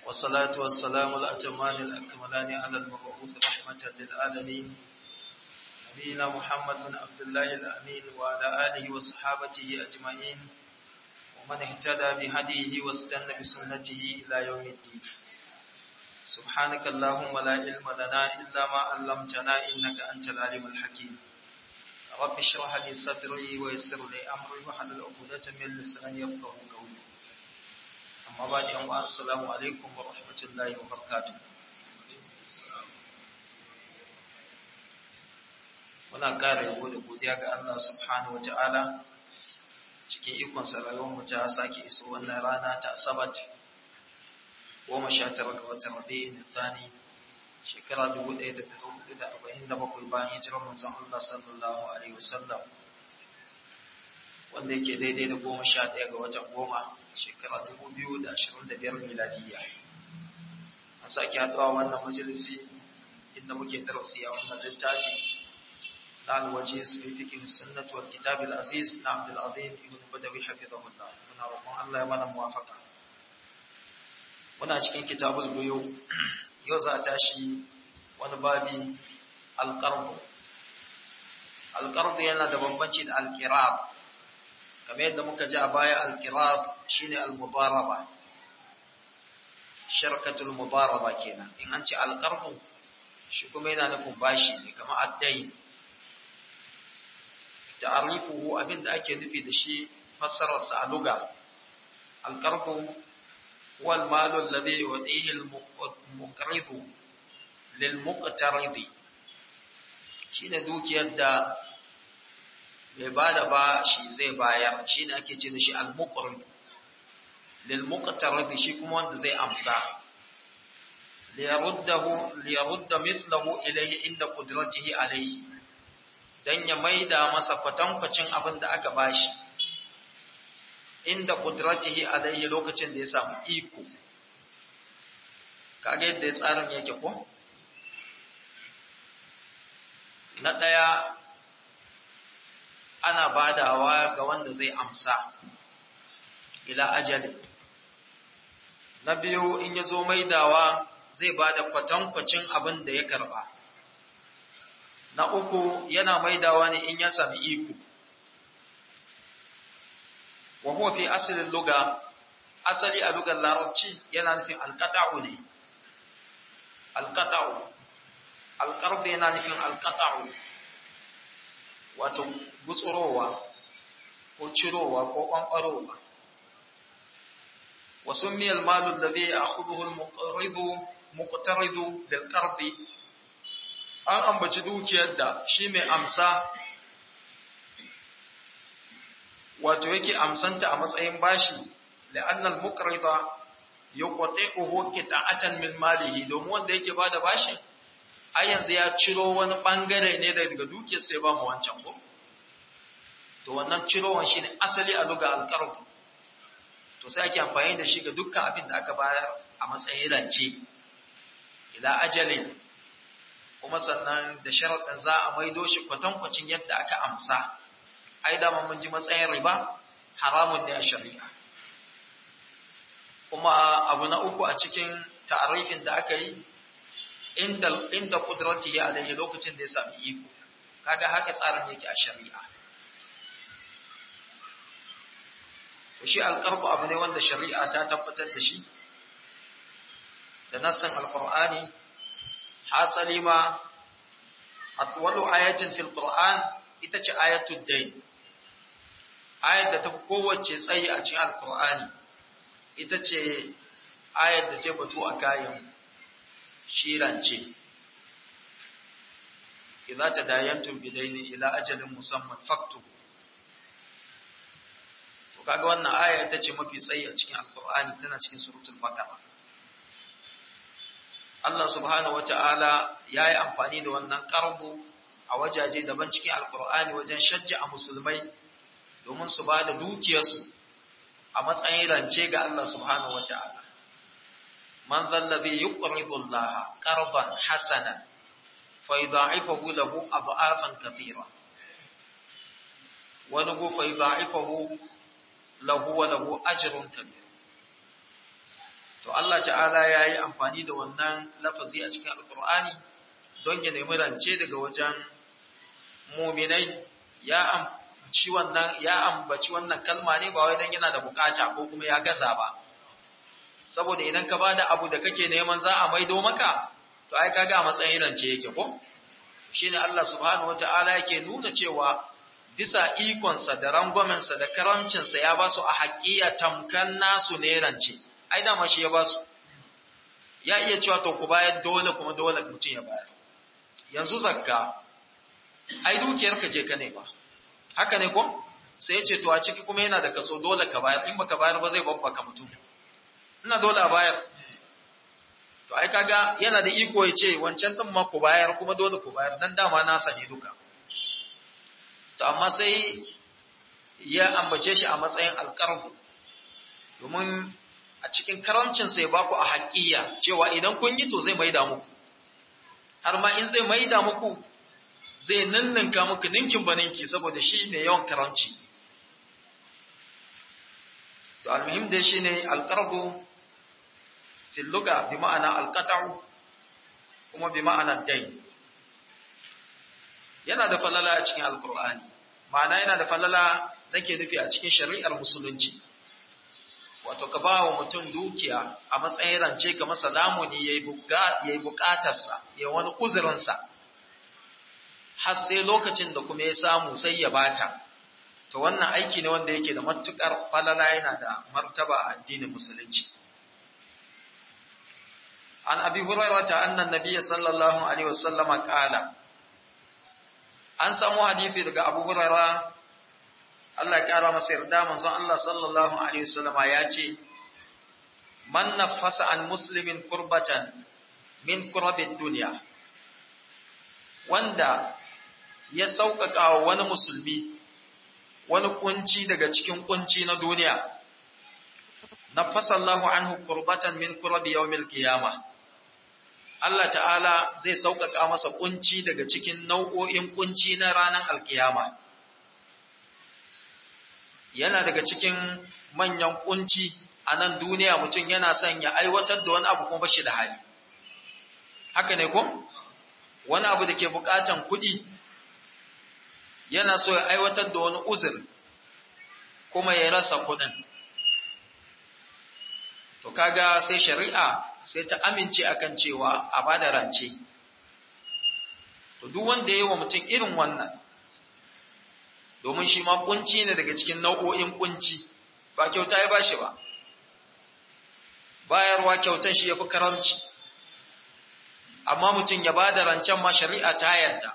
والصلاة والسلام الأتمان الأكملان على المبعوث رحمة للعالمين نبينا محمد بن عبد الله الأمين وعلى آله وصحابته أجمعين ومن اهتدى بهديه واستنى بسنته إلى يوم الدين سبحانك اللهم لا علم لنا إلا ما علمتنا إنك أنت العليم الحكيم رب اشرح لي صدري ويسر لي أمري واحلل عقدة من لساني يفقهوا قولي أما بعد يوم السلام عليكم ورحمة الله وبركاته muna ƙara yabo da godiya ga Allah subhanahu wa ta'ala cikin ikonsa rayuwarmu ta sake iso wannan rana ta asabat goma sha tara ga watan rabi'in thani shekara dubu ɗaya da tara hudu da arba'in da bakwai bayan hijirar manzon Allah sallallahu alaihi wasallam wanda yake daidai da goma sha ɗaya ga watan goma shekara dubu biyu da ashirin da biyar miladiyya an sake haɗuwa wannan majalisi inda muke darasi a wannan littafi na alwajiz fi fiqh sunnah wal kitab al aziz na Abdul Azim ibn Badawi hafizahullah muna roƙon Allah ya mana muwafaqa muna cikin kitabul buyu yau za a tashi wani babi alqardu alqardu yana da bambanci da alqirab kamar yadda muka ji a baya alqirab shine almudaraba sharkatul mudaraba kenan in an ce alqardu shi kuma yana nufin bashi ne kamar addain ta'arifuhu abinda ake nufi da shi fassarar sa a luga alqardu wal malu alladhi yu'tihi al-muqridu lil muqtaridi shine dukiyar da mai bada ba shi zai bayar shine ake ce da shi al-muqrid lil muqtaridi shi kuma wanda zai amsa liyaruddahu liyarudda mithlahu ilayhi inda qudratihi alayhi don ya maida masa kwatankwacin abin da aka bashi inda kudratihi alayhi lokacin da ya samu iko kaga yadda tsarin yake ko na ɗaya ana badawa ga wanda zai amsa ila ajali na biyu in ya zo maidawa zai bada kwatankwacin abin da ya karba na uku yana maidawa ne in ya sami iko wa huwa fi asalin luga asali a lugar larabci yana nufin alqata'u ne alqata'u alqard yana nufin alqata'u wato gutsurowa ko cirowa ko kwankwarowa wa summiya al-malu alladhi ya'khudhuhu al-muqridu muqtaridu lil qardi an ambaci dukiyar da shi mai amsa wato yake amsanta a matsayin bashi la'annal muqrida yuqti'uhu qita'atan min malihi domin wanda yake bada bashi a yanzu ya ciro wani bangare ne daga dukiyar sai ba mu wancan ko to wannan cirowan shine asali a luga alqard to sai ake amfani da shi ga dukkan abin da aka bayar a matsayin rance ila ajalin kuma sannan da sharaɗin za a maido shi kwatankwacin yadda aka amsa ai da mun ji matsayin riba haramun ne a shari'a kuma abu na uku a cikin ta'arifin da aka yi inda inda kudrati ya alayhi lokacin da ya sami iko kaga haka tsarin yake a shari'a to shi alqarbu abu ne wanda shari'a ta tabbatar da shi da nassan alqur'ani hasali ma atwalu ayatin fil qur'an ita ce ayatul dayn ayat da ta fi kowace tsayi a cikin alqur'ani ita ce ayat da ce batu a kayan shirance idza tadayantum bidayni ila ajalin musamman faktu to kaga wannan aya ita ce mafi tsayi a cikin alqur'ani tana cikin suratul baqara Allah subhanahu wata'ala ya yi amfani da wannan ƙarbu a wajaje daban cikin alkur'ani wajen shajja a musulmai domin su ba da dukiyarsu a matsayin rance ga Allah subhanahu wata'ala man zallazi yuqridu Allah qardan hasanan fa yudha'ifahu lahu adha'afan kathira wa lahu fa yudha'ifahu lahu wa lahu ajrun kabir to Allah ta'ala ya yi amfani da wannan lafazi a cikin alkur'ani don ya nemi rance daga wajen muminai ya ambaci wannan ya ambaci wannan kalma ne ba wai dan yana da bukata ko kuma ya gaza ba saboda idan ka bada abu da kake neman za a maido maka to ai kaga a matsayin rance yake ko shine Allah subhanahu wataala yake nuna cewa bisa ikonsa da rangwamensa da karamcinsa ya ba su a haƙiya tamkan nasu ne rance ai dama shi ya ba su ya iya cewa to ku bayar dole kuma dole mutum ya bayar yanzu zakka ai dukiyarka ce ka ne ba haka ne ko sai ya ce to a ciki kuma yana da kaso dole ka bayar in baka bayar ba zai babbaka mutum ina dole a bayar to ai kaga yana da iko ya ce wancan din ma ku bayar kuma dole ku bayar dan dama na sani duka to amma sai ya ambace shi a matsayin alƙarbu domin a cikin karamcin sai baku a haƙiya cewa idan kun yi to zai maida muku har ma in zai maida muku zai ninninka muku ninkin baninki saboda shi ne yawan karamci to almuhim dai shine alqardu fil lugha bi ma'ana alqata'u kuma bi ma'ana dain yana da falala a cikin alqur'ani ma'ana yana da falala nake nufi a cikin shari'ar musulunci wato ka ba wa mutum dukiya a matsayin rance ga masa lamuni ya yi bukatarsa ya wani uzurinsa har sai lokacin da kuma ya samu sai ya baka to wannan aiki ne wanda yake da matukar falala yana da martaba a addinin musulunci an abi hurairah ta annan nabiyyi sallallahu alaihi wasallama qala an samu hadisi daga abu hurairah Allah ya kara masa yarda manzon Allah sallallahu alaihi wasallama ya ce man nafasa an muslimin kurbatan min kurabid dunya wanda ya sauƙaƙa wa wani musulmi wani kunci daga cikin kunci na duniya nafasa Allahu anhu kurbatan min kurabi yawmil qiyamah Allah ta'ala zai sauƙaƙa masa kunci daga cikin nau'o'in kunci na ranar alkiyama yana daga cikin manyan kunci a nan duniya mutum yana son ya aiwatar da wani abu kuma bashi da hali haka ne ko wani abu da ke bukatan kuɗi yana so ya aiwatar da wani uzur kuma ya rasa kuɗin to kaga sai shari'a sai ta amince akan cewa a bada rance to duk wanda ya yi wa mutum irin wannan domin shi ma kunci ne daga cikin nau'o'in kunci ba kyauta ya bashi ba bayarwa kyautan shi ya fi karamci amma mutum ya ba da rancen ma shari'a ta yarda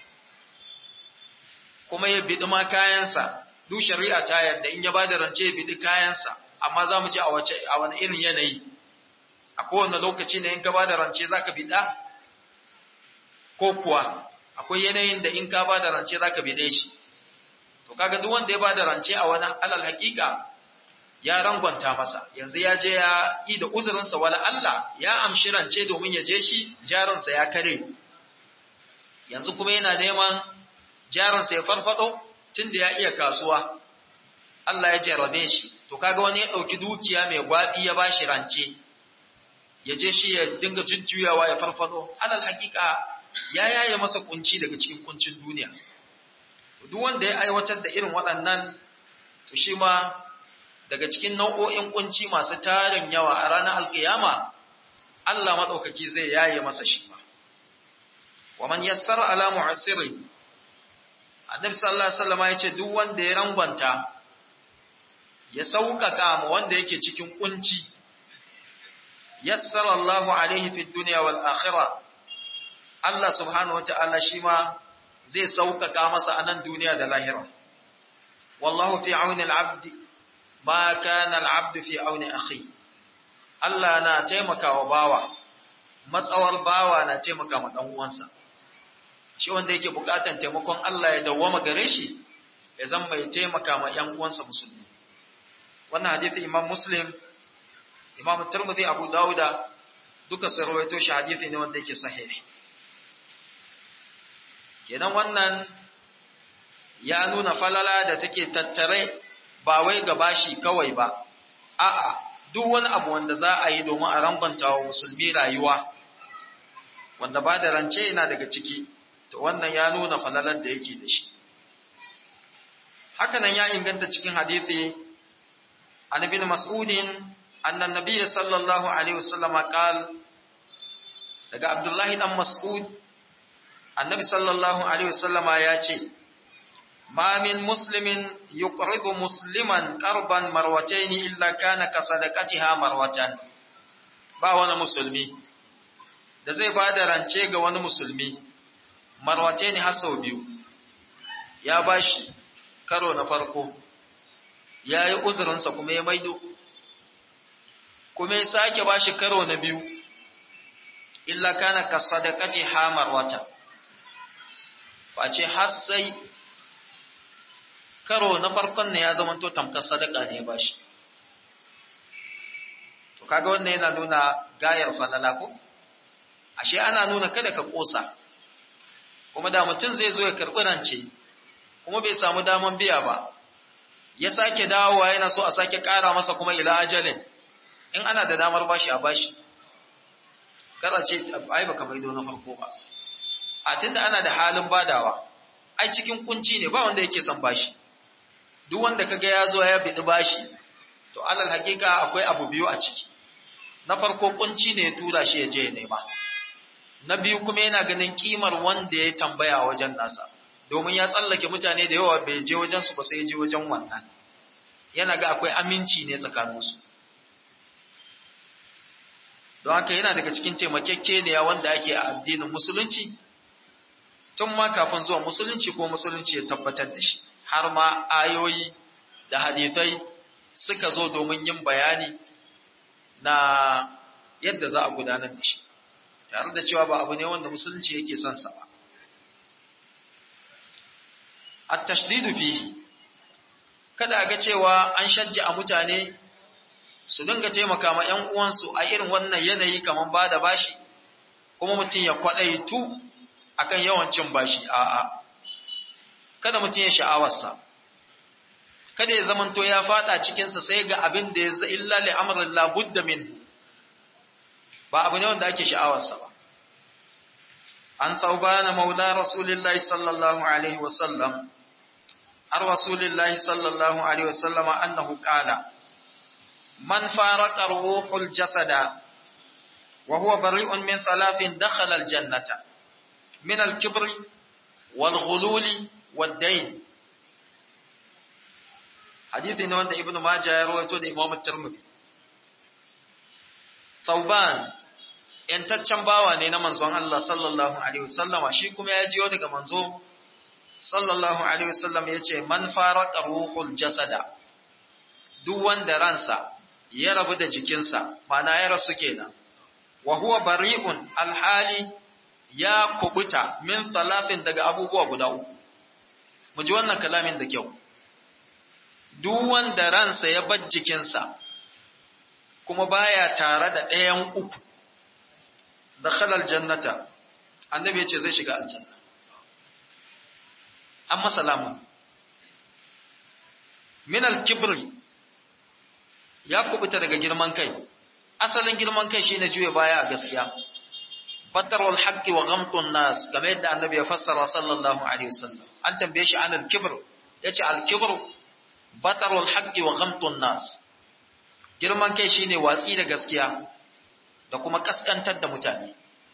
kuma ya biɗi ma kayansa duk shari'a ta yarda in ya ba da rance ya biɗi kayansa amma za mu ji a wace a wani irin yanayi a kowane lokaci ne in ka ba da rance za ka biɗa ko kuwa akwai yanayin da in ka ba da rance za ka biɗe shi to kaga duk wanda ya bada rance a wani alal hakika ya rangwanta masa yanzu ya je ya yi da uzurinsa wala Allah ya amshi rance domin ya je shi jarinsa ya kare yanzu kuma yana neman jarinsa ya farfado tunda ya iya kasuwa Allah ya jarabe shi to kaga wani ya dauki dukiya mai gwabi ya bashi rance ya je shi ya dinga jujjuyawa ya farfado alal hakika ya yaye masa kunci daga cikin kuncin duniya duk wanda ya aiwatar da irin waɗannan to shi ma daga cikin nau'o'in kunci masu tarin yawa a ranar alkiyama Allah maɗaukaki zai yaye masa shi ma wa man yassara ala mu'assiri annabi sallallahu alaihi wasallam ya ce duk wanda ya rangwanta ya sauƙaƙa mu wanda yake cikin kunci yassara Allahu alaihi fid dunya wal akhirah Allah subhanahu wata'ala shi ma zai sauƙaƙa masa a nan duniya da lahira. Wallahu fi auni al'abdi, ma kana al'abdu fi auni akhi. Allah na taimakawa bawa, matsawar bawa na taimaka ma ɗan uwansa. Shi wanda yake buƙatan taimakon Allah ya dawwama gare shi, ya zan mai taimaka ma ‘yan uwansa musulmi. Wannan hadithi Imam Muslim, Imam Tirmidhi Abu Dawuda duka sun rawaito shi hadithi ne wanda yake sahihi. kenan wannan ya nuna falala da take tattare ba wai ga bashi kawai ba a'a duk wani abu wanda za a yi domin a rangwanta wa musulmi rayuwa wanda ba da rance yana daga ciki to wannan ya nuna falalar da yake da shi hakanan ya inganta cikin hadithi an ibn mas'udin annan nabiyyi sallallahu alaihi wasallam qal daga abdullahi dan mas'ud annabi sallallahu alaihi wasallam ya ce ma min muslimin yuqridu musliman qarban marwatayn illa kana ka sadaqatiha marwatan ba wani musulmi da zai bada rance ga wani musulmi marwatayn har sau biyu ya bashi karo na farko ya yi uzurinsa kuma ya maido kuma ya sake ba shi karo na biyu illa kana ka sadakati hamar wata face har sai karo na farkon ne ya zamanto tamkar sadaka ne ya ba shi to kaga wannan yana nuna gayar falala ko ashe ana nuna kada ka kosa kuma da mutum zai zo ya karɓi rance kuma bai samu daman biya ba ya sake dawowa yana so a sake ƙara masa kuma ila ajalin in ana da damar bashi a bashi kada ce ai baka maido na farko ba a tunda ana da halin badawa ai cikin kunci ne ba wanda yake son bashi duk wanda kaga ya zo ya bidi bashi to alal hakika akwai abu biyu a ciki na farko kunci ne ya tura shi ya je ya nema na biyu kuma yana ganin kimar wanda ya tambaya wajen nasa domin ya tsallake mutane da yawa bai je wajen su ba sai je wajen wannan yana ga akwai aminci ne tsakaninsu don haka yana daga cikin taimakekeniya wanda ake a addinin musulunci tun ma kafin zuwa musulunci ko musulunci ya tabbatar da shi har ma ayoyi da hadithai suka zo domin yin bayani na yadda za a gudanar da shi tare da cewa ba abu ne wanda musulunci yake son sa ba at-tashdidu fihi kada ga cewa an shajja a mutane su dinga taimaka ma ƴan uwansu a irin wannan yanayi kaman ba da bashi kuma mutum ya kwadaitu akan yawan cin bashi a'a kada mutum ya sha'awarsa kada ya zamanto ya fada cikinsa sai ga abin da ya illa li amrin la budda min ba abu ne wanda ake sha'awarsa ba an tsaubana maula rasulillahi sallallahu alaihi wasallam ar rasulillahi sallallahu alaihi wasallam annahu qala man faraqa ruhul jasada wa huwa bari'un min thalathin dakhala al jannata min al kibri wal ghululi wad dayn hadithi ne wanda ibnu majah ya rawaito da imam tirmidhi Sauban ‘yantaccen bawa ne na manzon Allah sallallahu Alaihi wasallama shi kuma ya jiyo daga manzo sallallahu Alaihi wasallam ya ce, Man fara ruhul jasada, duk wanda ransa ya rabu da jikinsa, mana ya rasu kenan, wa huwa bari'un alhali ya kubuta min talafin daga abubuwa guda uku. Mu ji wannan kalamin da kyau. Duk wanda ransa ya bar jikinsa, kuma baya tare da ɗayan uku da khalal jannata annabi yace zai shiga aljanna amma salamu min al-kibri ya kubuta daga girman kai asalin girman kai shine juye baya a gaskiya batarul haqqi wa ghamtun nas kamar yadda annabi ya fassara sallallahu alaihi wasallam an tambaye shi an al-kibr yace al-kibru batarul haqqi wa ghamtun nas girman kai shine watsi da gaskiya da kuma kaskantar da mutane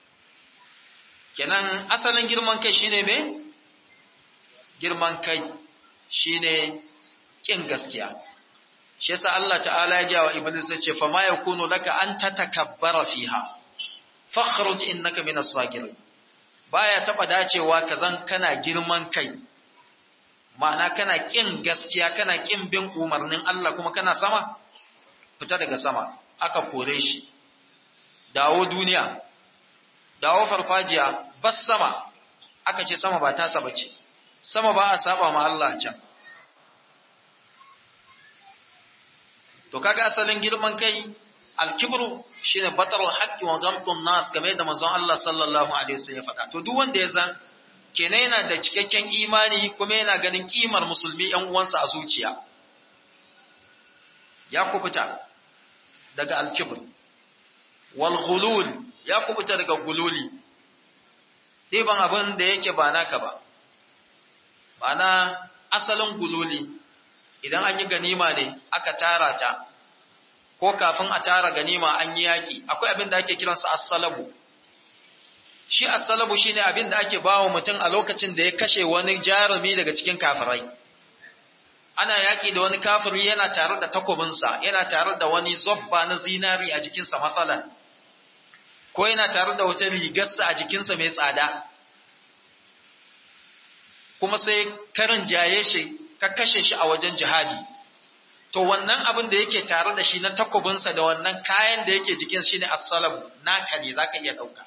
kenan asalin girman kai shine me girman kai shine kin gaskiya shi yasa Allah ta'ala ya jawa iblis ya ce fa ma yakunu laka an tatakabbara fiha fakhruj innaka minas sagirin baya taba dacewa kazan kana girman kai ma'ana kana kin gaskiya kana kin bin umarnin Allah kuma kana sama fita daga sama aka kore shi dawo duniya dawo farfajiya bas sama aka ce sama ba tasa bace sama ba a saba ma Allah can to kaga asalin girman kai alkibru shine batarul haqqi wa gamtun nas game da manzon Allah sallallahu alaihi wasallam ya faɗa to duk wanda ya san kenan yana da cikakken imani kuma yana ganin kimar musulmi yan uwansa a zuciya ya kubuta daga alkibr wal ghulul ya kubuta daga gululi ɗiban abin da yake ba naka ba ma'ana asalin gululi idan an yi ganima ne aka tara ta ko kafin a tara ganima an yi yaƙi akwai abin da ake kiransa assalabu shi assalabu shine abin da ake bawa mutum a lokacin da ya kashe wani jarumi daga cikin kafirai ana yaƙi da wani kafiri yana tare da takobinsa yana tare da wani zobba na zinari a jikinsa matsalan ko yana tare da wata rigarsa a jikinsa mai tsada kuma sai karin jaye shi ka kashe shi a wajen jihadi to wannan abin da yake tare da shi na takobinsa da wannan kayan da yake jikin shi ne assalamu naka ne zaka iya ɗauka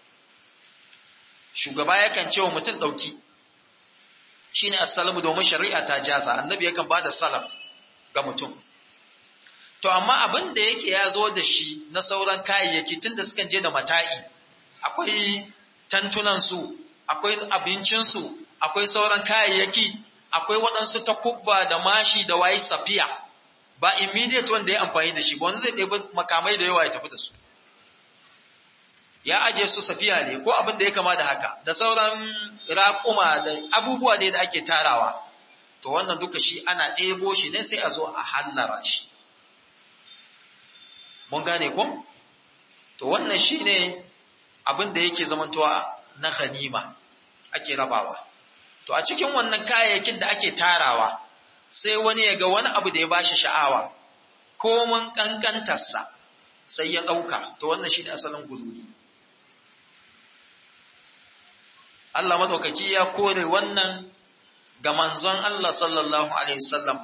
shugaba yakan ce wa mutum ɗauki shi ne assalamu domin shari'a ta jaza annabi yakan ba da salam ga mutum to amma abin da yake ya zo da shi na sauran kayayyaki tun da sukan je da mata'i akwai tantunansu akwai abincinsu akwai sauran kayayyaki akwai waɗansu takubba da mashi da wayi safiya ba immediate wanda ya amfani da shi ba wani zai ɗebi makamai da yawa ya tafi da su ya aje su safiya ne ko abin da ya kama da haka da sauran raƙuma da abubuwa ne da ake tarawa to wannan duka shi ana ɗebo shi ne sai a zo a hallara shi mun gane ko to wannan shi ne abin da yake zamantowa na ganima ake rabawa to a cikin wannan kayayyakin da ake tarawa sai wani ya ga wani abu da ya bashi sha'awa ko mun kankantarsa sai ya ɗauka to wannan shi ne asalin gululi Allah madaukaki ya kore wannan ga manzon Allah sallallahu alaihi wasallam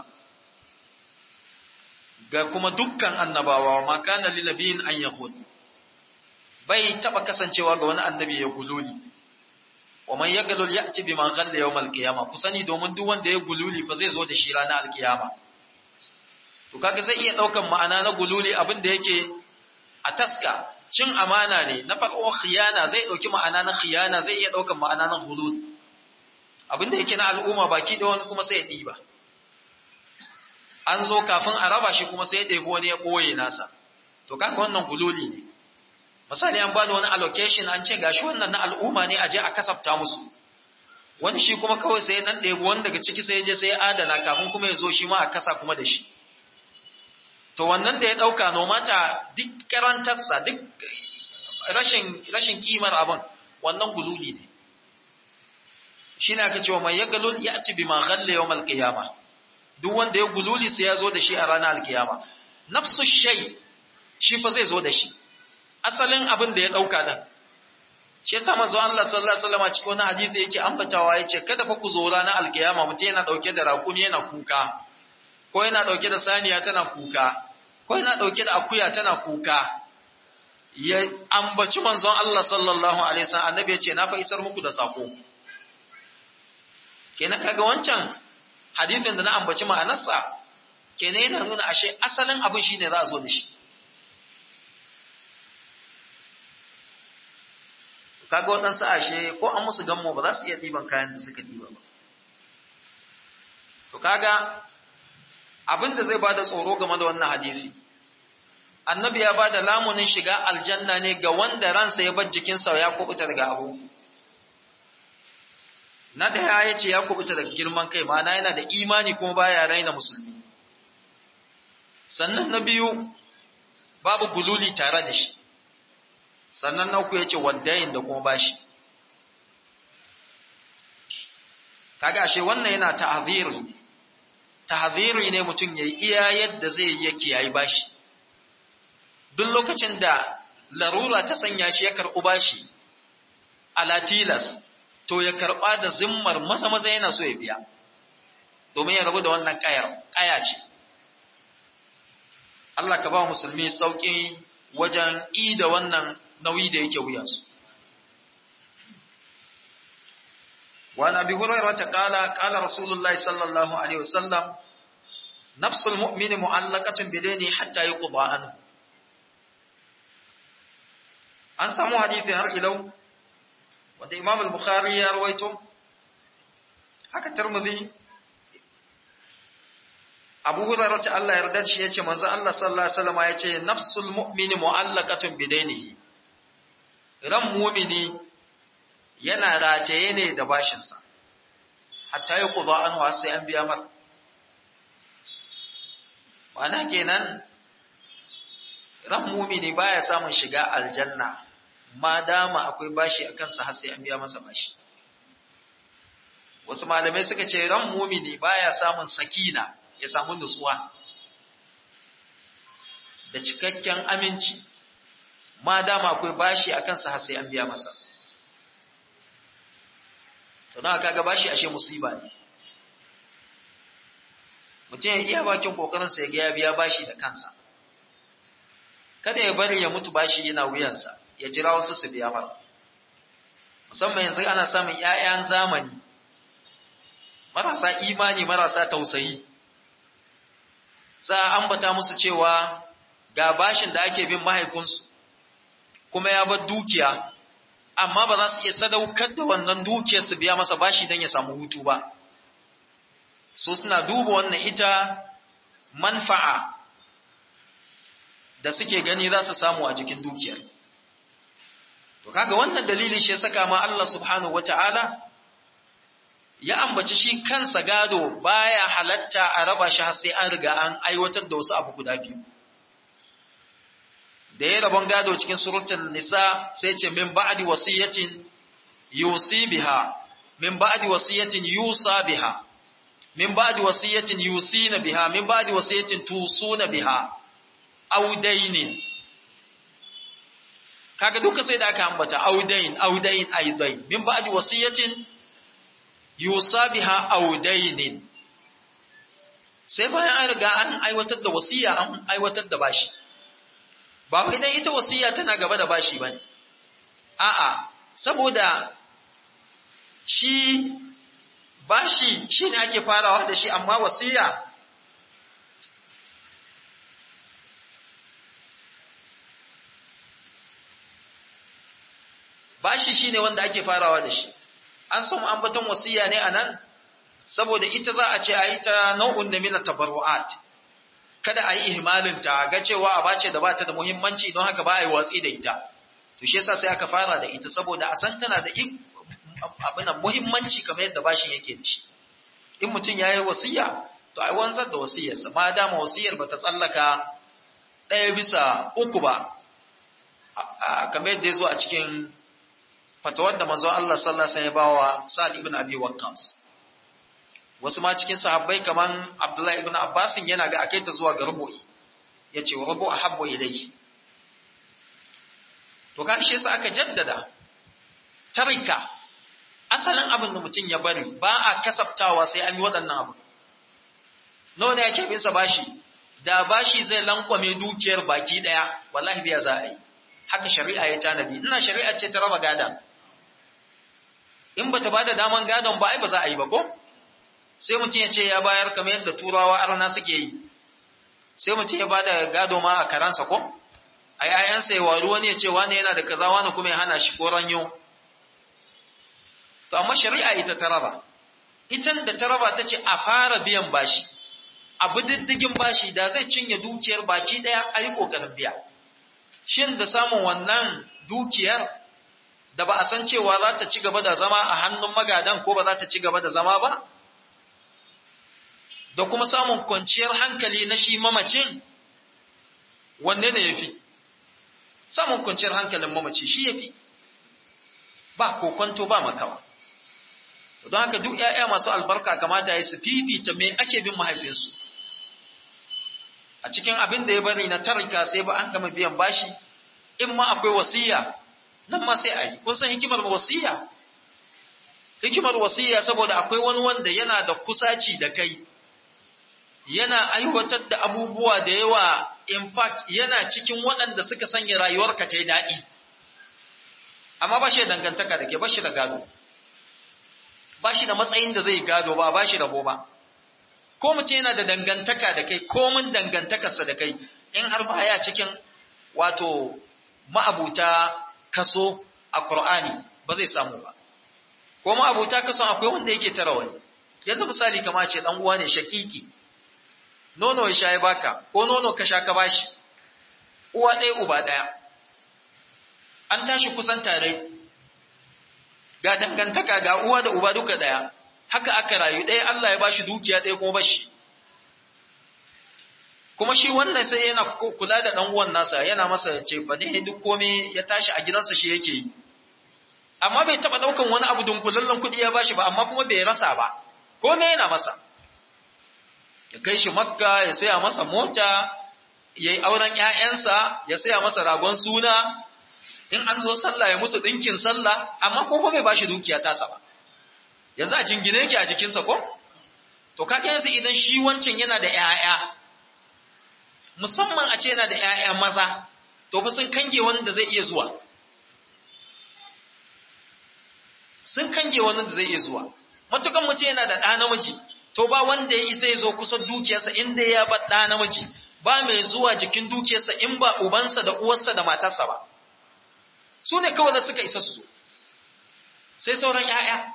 ga kuma dukkan annabawa ma kana lil nabiyin an yahud bai taba kasancewa ga wani annabi ya gululi wa man yaglul ya'ti bima ghalla yawm al-qiyama ku sani domin duk wanda ya gululi fa zai zo da shi ranar al-qiyama to kaga zai iya daukan ma'ana na gululi abin da yake a taska cin amana ne na farko khiyana zai dauki ma'ana na khiyana zai iya daukan ma'ana na hulul abinda yake na al'umma baki da wani kuma sai ya diba an zo kafin a raba shi kuma sai ya ɗebi wani ya ɓoye nasa to kaga wannan gululi ne misali an bada wani allocation an ce gashi wannan na al'umma ne a je a kasafta musu wani shi kuma kawai sai nan ɗebi wani daga ciki sai ya je sai ya adana kafin kuma ya zo shi ma a kasa kuma da shi to wannan da ya ɗauka nomata duk karantarsa duk rashin rashin kimar abin wannan gululi ne shi ne aka cewa mai ya galul ya ci bi ma ghalle yawm al-qiyama duk wanda ya gululi sai ya zo da shi a ranar al-qiyama nafsu shay shi fa zai zo da shi asalin abin da ya ɗauka nan shi yasa manzo Allah sallallahu alaihi wasallam cikin wani hadisi yake ambatawa yace kada fa ku zo ranar al-qiyama mutum yana dauke da raƙumi yana kuka ko yana ɗauke da saniya tana kuka, ko yana ɗauke da akuya tana kuka, ya ambaci manzon Allah sallallahu Alaihi wasallam annabi ya ce, Na fa isar muku da sako. Kenan kaga wancan hadithin da na ambaci ma'anarsa, kenan yana nuna ashe asalin abin shi ne za a zo da shi. Kaga waɗansu ashe ko an musu gammo ba za su iya ɗiban kayan da suka ɗiba ba. To kaga abin da zai bada tsoro game da wannan hadisi annabi ya bada lamunin shiga aljanna ne ga wanda ransa ya bar jikinsa ya kubuta daga abu na daya ya ce ya kubuta daga girman kai ma'ana yana da imani kuma baya raina musulmi sannan na biyu babu gululi tare da shi sannan na uku ya ce waddayin da kuma bashi kaga ashe wannan yana ta'aziri ne tahziri ne mutum ya yi iya yadda zai yi yake yayi bashi duk lokacin da larura ta sanya shi ya karɓi bashi ala tilas to ya karɓa da zimmar maza maza yana so ya biya domin ya rabu da wannan ƙaya ce Allah ka ba musulmi sauƙi wajen i da wannan nauyi da yake wuyansu وعن ابي هريره قال قال رسول الله صلى الله عليه وسلم نفس المؤمن معلقه بدينه حتى يقضى عنه an samu hadisi har ilau wanda imam al-bukhari ya rawaito haka tirmidhi Abu Hurairah ta Allah yarda shi yace manzo Allah sallallahu alaihi wasallam yace nafsul mu'mini mu'allaqatun bidainihi ran mu'mini yana rataye ne da bashin sa hatta ya qada anhu sai an biya mar wana kenan ran mu'mini baya samun shiga aljanna ma dama akwai bashi akan sa har sai an biya masa bashi wasu malamai suka ce ran mu'mini baya samun sakina ya samu nutsuwa da cikakken aminci ma dama akwai bashi a kansa har sai an biya masa to don kaga bashi ashe musiba ne mutum ya iya bakin kokarinsa ya ga ya biya bashi da kansa kada ya bari ya mutu bashi yana wuyansa ya jira wasu su biya mara musamman yanzu ana samun 'ya'yan zamani marasa imani marasa tausayi za a ambata musu cewa ga bashin da ake bin mahaifinsu kuma ya bar dukiya amma ba za su iya sadaukar da wannan dukiyar su biya masa bashi don ya samu hutu ba so suna duba wannan ita manfa'a da suke gani za su samu a jikin dukiyar to kaga wannan dalili shi saka ma Allah subhanahu wata'ala ya ambaci shi kansa gado baya halatta a raba shi har sai an riga an aiwatar da wasu abu guda biyu da ya rabon gado cikin suratul nisa sai ce min ba'di wasiyatin yusi biha min ba'di wasiyatin yusa biha min ba'di wasiyatin yusina biha min ba'di wasiyatin tusuna biha audainin kaga duka sai da aka ambata audain audain aidain min ba'di wasiyatin yusa biha audainin sai bayan an riga an aiwatar da wasiya an aiwatar da bashi ba wai dan ita wasiya tana gaba da bashi bane a'a saboda shi bashi shine ake farawa da shi amma wasiya bashi shine wanda ake farawa da shi an samu ambaton wasiya ne anan saboda ita za a ce a yi ta nau'un da mina tabarru'at kada a yi ihmalin ta ga cewa a bace da bata da muhimmanci don haka ba a yi watsi da ita to shi yasa sai aka fara da ita saboda a san tana da abin muhimmanci kamar yadda bashin yake da shi in mutum ya yi wasiya to a wanzar da wasiyarsa ma dama wasiyar ba ta tsallaka ɗaya bisa uku ba kamar yadda ya zo a cikin fatawar da manzo Allah sallallahu alaihi wasallam ya bawa Sa'd ibn Abi Waqqas wasu ma cikin sahabbai kaman Abdullah ibn Abbas yana ga akai ta zuwa ga rubu'i yace wa rubu ahabbu ilayhi to kan shi yasa aka jaddada tarika asalin abin da mutum ya bari ba a kasaftawa sai an yi waɗannan abu nawa ne yake bin sa bashi da bashi zai lankwame dukiyar baki daya wallahi biya za a yi haka shari'a ya tanadi ina shari'a ce ta raba gadan in bata bada daman gadon ba ai ba za a yi ba ko sai mutum ya ce ya bayar kamar yadda turawa arna suke yi sai mutum ya bada gado ma a karansa ko a yayansa ya waru wani ya ce wani yana da kaza wani kuma ya hana shi ko ranyo to amma shari'a ita ta raba itan da ta raba ta ce a fara biyan bashi abu diddigin bashi da zai cinye dukiyar baki daya a yi kokarin biya shin da samun wannan dukiyar da ba a san cewa za ta ci gaba da zama a hannun magadan ko ba za ta ci gaba da zama ba da kuma samun kwanciyar hankali na shi mamacin wanne ne ya fi samun kwanciyar hankalin mamaci shi ya fi ba kokwanto ba makawa don haka duk ‘ya'ya masu albarka kamata ya su fifita me ake bin mahaifinsu a cikin abin da ya bari na tarika sai ba an gama biyan bashi in ma akwai wasiya nan ma sai a yi kun san hikimar wasiya hikimar wasiya saboda akwai wani wanda yana da kusaci da kai yana aiwatar da abubuwa da yawa in fact yana cikin waɗanda suka sanya rayuwarka ta yi daɗi amma ba shi da dangantaka da ke ba shi da gado ba shi da matsayin da zai gado ba ba shi rabo ba ko mutum yana da dangantaka da kai ko mun dangantakarsa da kai in har baya cikin wato ma'abuta kaso a Qur'ani ba zai samu ba ko ma'abuta kaso akwai wanda yake tara wani yanzu misali kama ce dan uwa ne shakiki nono ya sha ya baka ko nono ka sha ka bashi uwa ɗaya uba ɗaya an tashi kusan tare ga dangantaka ga uwa da uba duka ɗaya haka aka rayu ɗaya Allah ya bashi dukiya ɗaya kuma bashi kuma shi wannan sai yana kula da ɗan uwan nasa yana masa ce fa ne duk komai ya tashi a gidansa shi yake yi amma bai taɓa ɗaukan wani abu dunkulallen kuɗi ya bashi ba amma kuma bai rasa ba komai yana masa ya kai shi makka ya saya masa mota ya yi auren ‘ya'yansa ya saya masa ragon suna in an zo sallah ya musu ɗinkin sallah amma ko bai ba shi dukiya tasa ba yanzu a jingine yake a jikinsa ko to kaga yanzu idan shi wancan yana da ‘ya'ya musamman a ce yana da ‘ya'ya maza to fa sun kange wanda zai iya zuwa sun kange wani da zai iya zuwa matukan mutum yana da ɗa namiji to ba wanda ya isa ya zo kusa dukiyarsa inda ya bar ɗa namiji ba mai zuwa jikin dukiyarsa in ba ubansa da uwarsa da matarsa ba su ne kawai da suka isa su sai sauran ‘ya'ya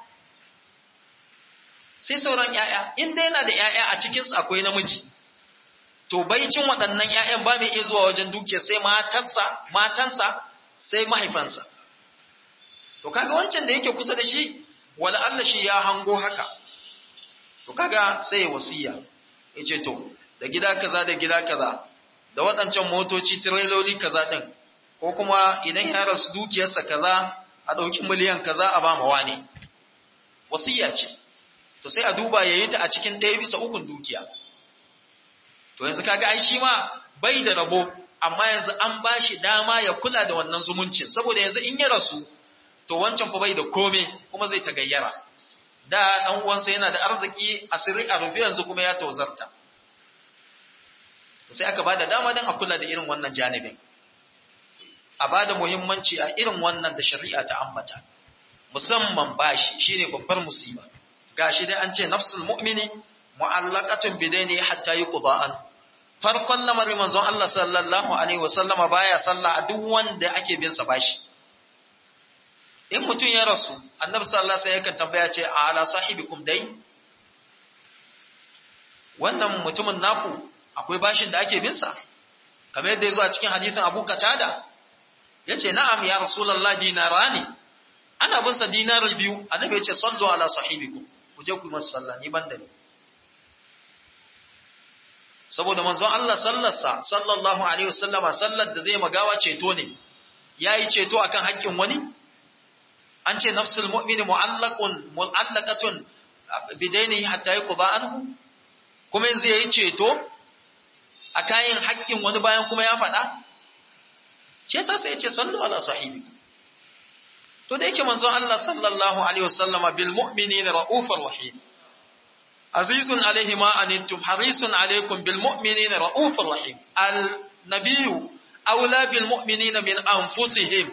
sai sauran ‘ya'ya inda yana da ‘ya'ya a cikinsu akwai namiji to baicin waɗannan ‘ya'yan ba mai iya zuwa wajen dukiyar sai matarsa matansa sai mahaifansa to kaga wancan da yake kusa da shi wala Allah shi ya hango haka to kaga sai wasiya yace to da gida kaza da gida kaza da waɗancan motoci tireloli kaza din ko kuma idan ya rasu dukiyarsa kaza a ɗauki miliyan kaza a ba mawa ne wasiya ce to sai a duba yayi ta a cikin ɗaya bisa ukun dukiya to yanzu kaga ai shi ma bai da rabo amma yanzu an ba shi dama ya kula da wannan zumuncin saboda yanzu in ya rasu to wancan fa bai da kome kuma zai ta gayyara da dan uwansa yana da arziki a sirri a rufe yanzu kuma ya tozarta to sai aka bada dama dan a kula da irin wannan janibin a bada muhimmanci a irin wannan da shari'a ta ambata musamman bashi shine babbar musiba gashi dai an ce nafsul mu'mini mu'allaqatun bidaini hatta yuqda an farkon lamarin manzon Allah sallallahu alaihi wasallama baya sallah a duk wanda ake bin sa bashi in mutum ya rasu annabi sallallahu alaihi wasallam yakan tambaya ce a ala sahibikum dai wannan mutumin naku akwai bashin da ake bin sa kamar yadda yazo a cikin hadisin Abu Qatada yace na'am ya rasulullah dinarani ana bin sa dinar biyu annabi yace sallu ala sahibikum ku je ku yi masa sallah ni banda ne saboda manzon Allah sallarsa sallallahu alaihi wasallama sallar da zai magawa ceto ne yayi ceto akan haƙƙin wani an ce nafsul mu'mini mu'allaqun mu'allaqatun bidainihi hatta yuqba anhu kuma yanzu yayi ceto a kayan haƙƙin wani bayan kuma ya faɗa shi yasa sai ya ce sallu ala sahibi to da yake manzon Allah sallallahu alaihi wasallama bil mu'minina ra'ufur rahim azizun alaihi ma anittum harisun alaikum bil mu'minina ra'ufur rahim al nabiyyu aula bil mu'minina min anfusihim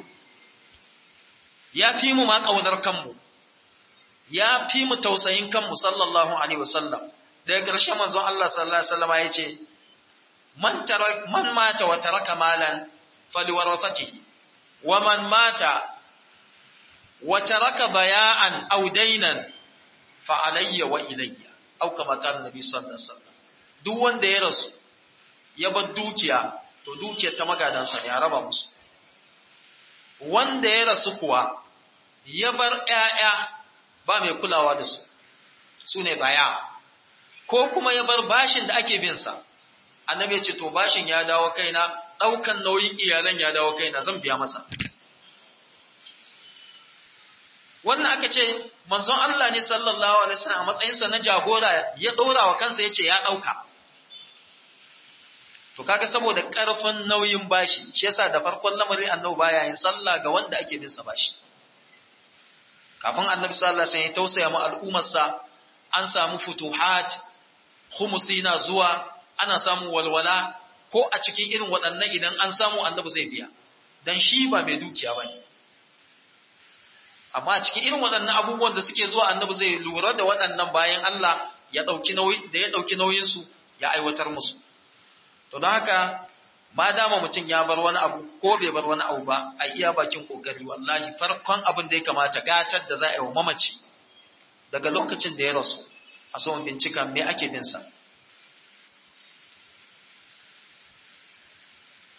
ya fi mu ma ƙaunar kanmu, ya fi mu tausayin kanmu sallallahu Alaihi wasallam, daga ƙarshe manzon Allah sallallahu Alaihi wasallama ya ce, Man mata wa taraka malan faliwarasatihi, wa man mata wa taraka baya'an audainan fa'alayya wa ilayya, au kama kan Nabi sallallahu Alaihi wasallam. Duk wanda ya rasu, ya bar dukiya, to dukiyar ta magadansa ne a raba musu. Wanda ya rasu kuwa, ya bar ‘ya'ya ba mai kulawa da su, su ne baya, ko kuma ya bar bashin da ake binsa, annabi ya ce, To, bashin ya dawo kaina, ɗaukan nauyin iyalan ya dawo kaina, zan biya masa. Wannan aka ce, manzon Allah ne sallallahu Alaihi wasallam a matsayinsa na jagora ya ɗora wa kansa ya ce ya ɗauka. To, kaga saboda ƙarfin nauyin bashi, shi yasa da farkon lamarin annabi baya yin sallah ga wanda ake binsa bashi. kafin annabi sallallahu alaihi wasallam ya tausaya mu al'ummarsa an samu futuhat khumusi na zuwa ana samu walwala ko a cikin irin waɗannan idan an samu annabi zai biya dan shi ba mai dukiya bane amma a cikin irin waɗannan abubuwan da suke zuwa annabi zai lura da waɗannan bayan Allah ya dauki nauyi da ya dauki nauyin su ya aiwatar musu to don haka ma dama mutum ya bar wani abu ko bai bar wani abu ba a iya bakin kokari wallahi farkon abin da ya kamata gatar da za a yi wa mamaci daga lokacin da ya rasu a so bincika me ake bin sa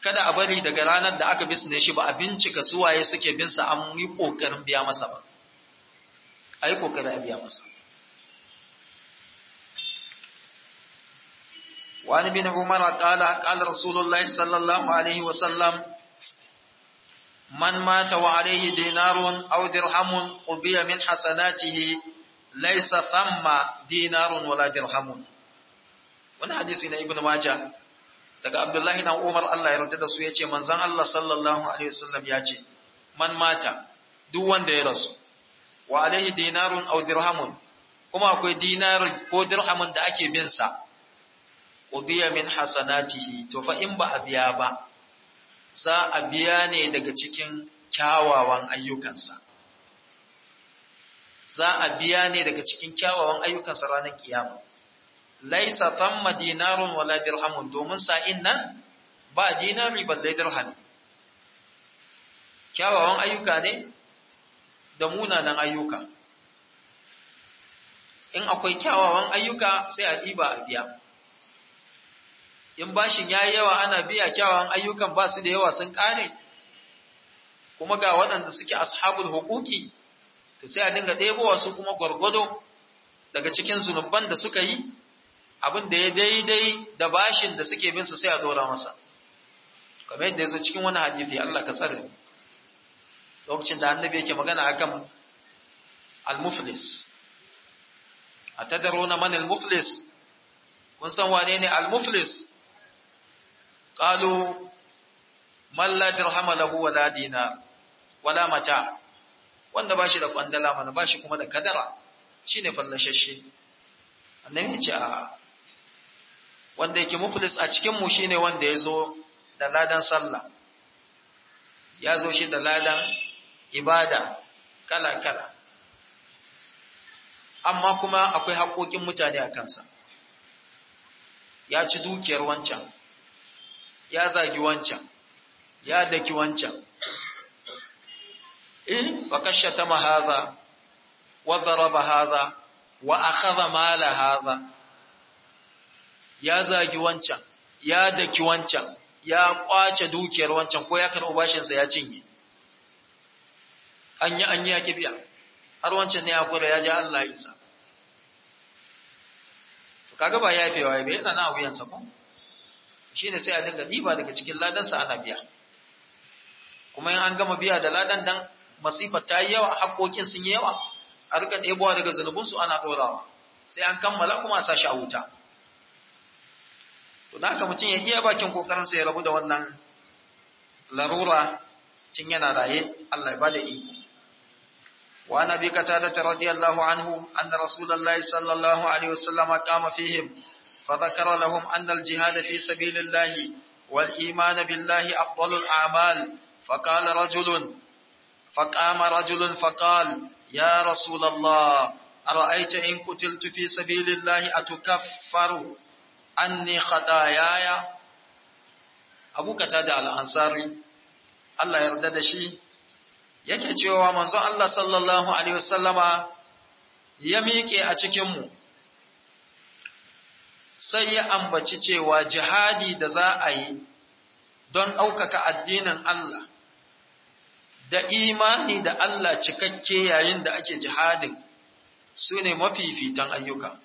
kada a bari daga ranar da aka bisne shi ba a bincika suwaye suke bin sa an yi kokarin biya masa ba a yi kokarin a biya masa وعن ابن عمر قال قال رسول الله صلى الله عليه وسلم من مات وعليه دينار أو درهم قضي من حسناته ليس ثم دينار ولا درهم wani hadisi na ibn Majah daga Abdullahi na Umar Allah ya yarda da su yace manzon Allah sallallahu alaihi wasallam ya ce man mata duk wanda ya rasu wa alaihi dinarun aw dirhamun kuma akwai dinar ko dirhamun da ake bin sa ubiya min hasanatihi to fa in ba a biya ba za a biya ne daga cikin kyawawan ayyukansa za a biya ne daga cikin kyawawan ayyukansa ranar kiyama laisa thamma dinarun wala dirhamun domin sa'in nan ba dinari balle dirhami kyawawan ayyuka ne da munanan ayyuka in akwai kyawawan ayyuka sai a ɗiba a biya in bashin ya yi yawa ana biya kyawawan ayyukan ba su da yawa sun ƙare kuma ga waɗanda suke ashabul hukuki to sai a dinga ɗebowa su kuma gwargwado daga cikin zunuban da suka yi abin da ya daidai da bashin da suke bin su sai a dora masa kamar yadda ya zo cikin wani hadisi Allah ka tsare lokacin da annabi yake magana akan al-muflis atadaruna man al-muflis kun san wane ne al-muflis qalu man la dirhama lahu wala dinar wala mata wanda bashi da kwandala mana bashi kuma da kadara shine fallashashe annabi ya ce a wanda yake muflis a cikin mu shine wanda yazo da ladan sallah ya zo shi da ladan ibada kala kala amma kuma akwai haƙoƙin mutane a kansa ya ci dukiyar wancan ya zagi wancan ya daki wancan in fa kashata ma hadha wa daraba hadha wa akhadha mala hadha ya zagi wancan ya daki wancan ya kwace dukiyar wancan ko ya karɓi bashin sa ya cinye an yi an yi ya kibiya har wancan ne ya kula ya ji Allah ya isa kaga ba yafewa ya bai yana na wuyansa ko shine sai a dinga diba daga cikin ladansa ana biya kuma in an gama biya da ladan dan masifa ta yi yawa haƙoƙin sun yi yawa a rika ɗebowa daga zunubinsu ana ɗorawa sai an kammala kuma a sashi a wuta to da haka mutum ya iya bakin ƙoƙarinsa ya rabu da wannan larura tun yana raye Allah ya bada iko وعن ابي قتاده رضي الله عنه ان رسول الله صلى الله عليه وسلم قام فيهم فذكر لهم ان الجهاد في سبيل الله والايمان بالله افضل الاعمال فقال رجل فقام رجل فقال يا رسول الله ارايت ان قتلت في سبيل الله اتكفر عني خطاياي ابو قتاده الانصاري الله يرضى شي yake cewa manzon Allah sallallahu Alaihi wasallama ya miƙe a cikinmu, sai ya ambaci cewa jihadi da za a yi don ɗaukaka addinin Allah, da imani da Allah cikakke yayin da ake jihadin su ne mafifitan ayyuka.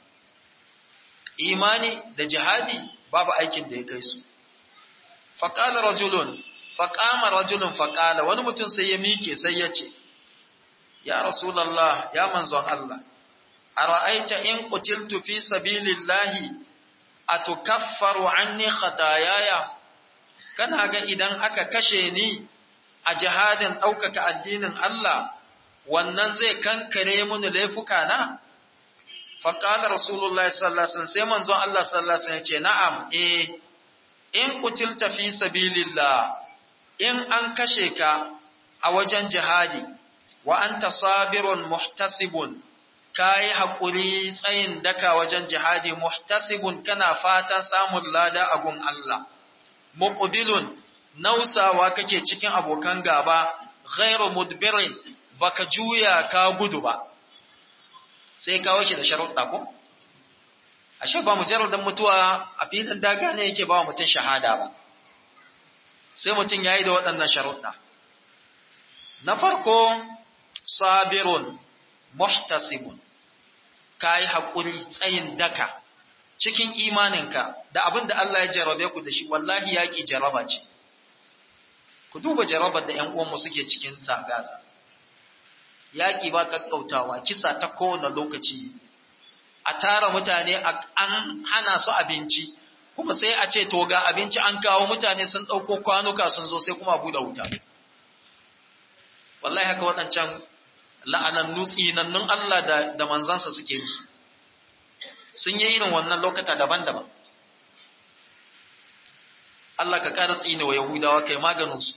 Imani da jihadi babu aikin da ya kai su. Faƙalar rajulun faƙama rajulun faƙala wani mutum sai ya miƙe sai ya ce, Ya Rasulallah, ya manzon Allah, a ra'aita in kutiltu fi sabilillahi a tukaffaru anni khatayaya kana ga idan aka kashe ni a jihadin ɗaukaka addinin Allah, wannan zai kankare mini laifuka na? Faƙalar Rasulullah sallallahu Alaihi sai manzon Allah sallallahu Alaihi ya ce, Na'am, eh, in kutilta fi sabilillah in an kashe ka a wajen jihadi wa anta sabirun muhtasibun kayi haƙuri tsayin daka wajen jihadi muhtasibun kana fatan samun lada a gun Allah muqbilun nausawa kake cikin abokan gaba ghairu mudbirin baka juya ka gudu ba sai kawo shi da sharuɗa ko ashe ba mujarradan mutuwa a filin daga ne yake ba wa mutum shahada ba sai mutum ya yi da waɗannan sharuɗa na farko sabirun muhtasibun ka yi haƙuri tsayin daka cikin imaninka da abin da Allah ya jarabe ku da shi wallahi yaƙi jaraba ce ku duba jarabar da ‘yan uwanmu suke cikin tagaza yaƙi ba ƙaƙƙautawa kisa ta kowane lokaci a tara mutane an hana su abinci kuma sai a ce to ga abinci an kawo mutane sun ɗauko kwanuka sun zo sai kuma buɗe wuta wallahi haka waɗancan la'anannu tsinannun Allah da, da manzansa suke musu sun yi irin wannan lokata daban-daban Allah ka ƙara tsine wa Yahudawa kai maganinsu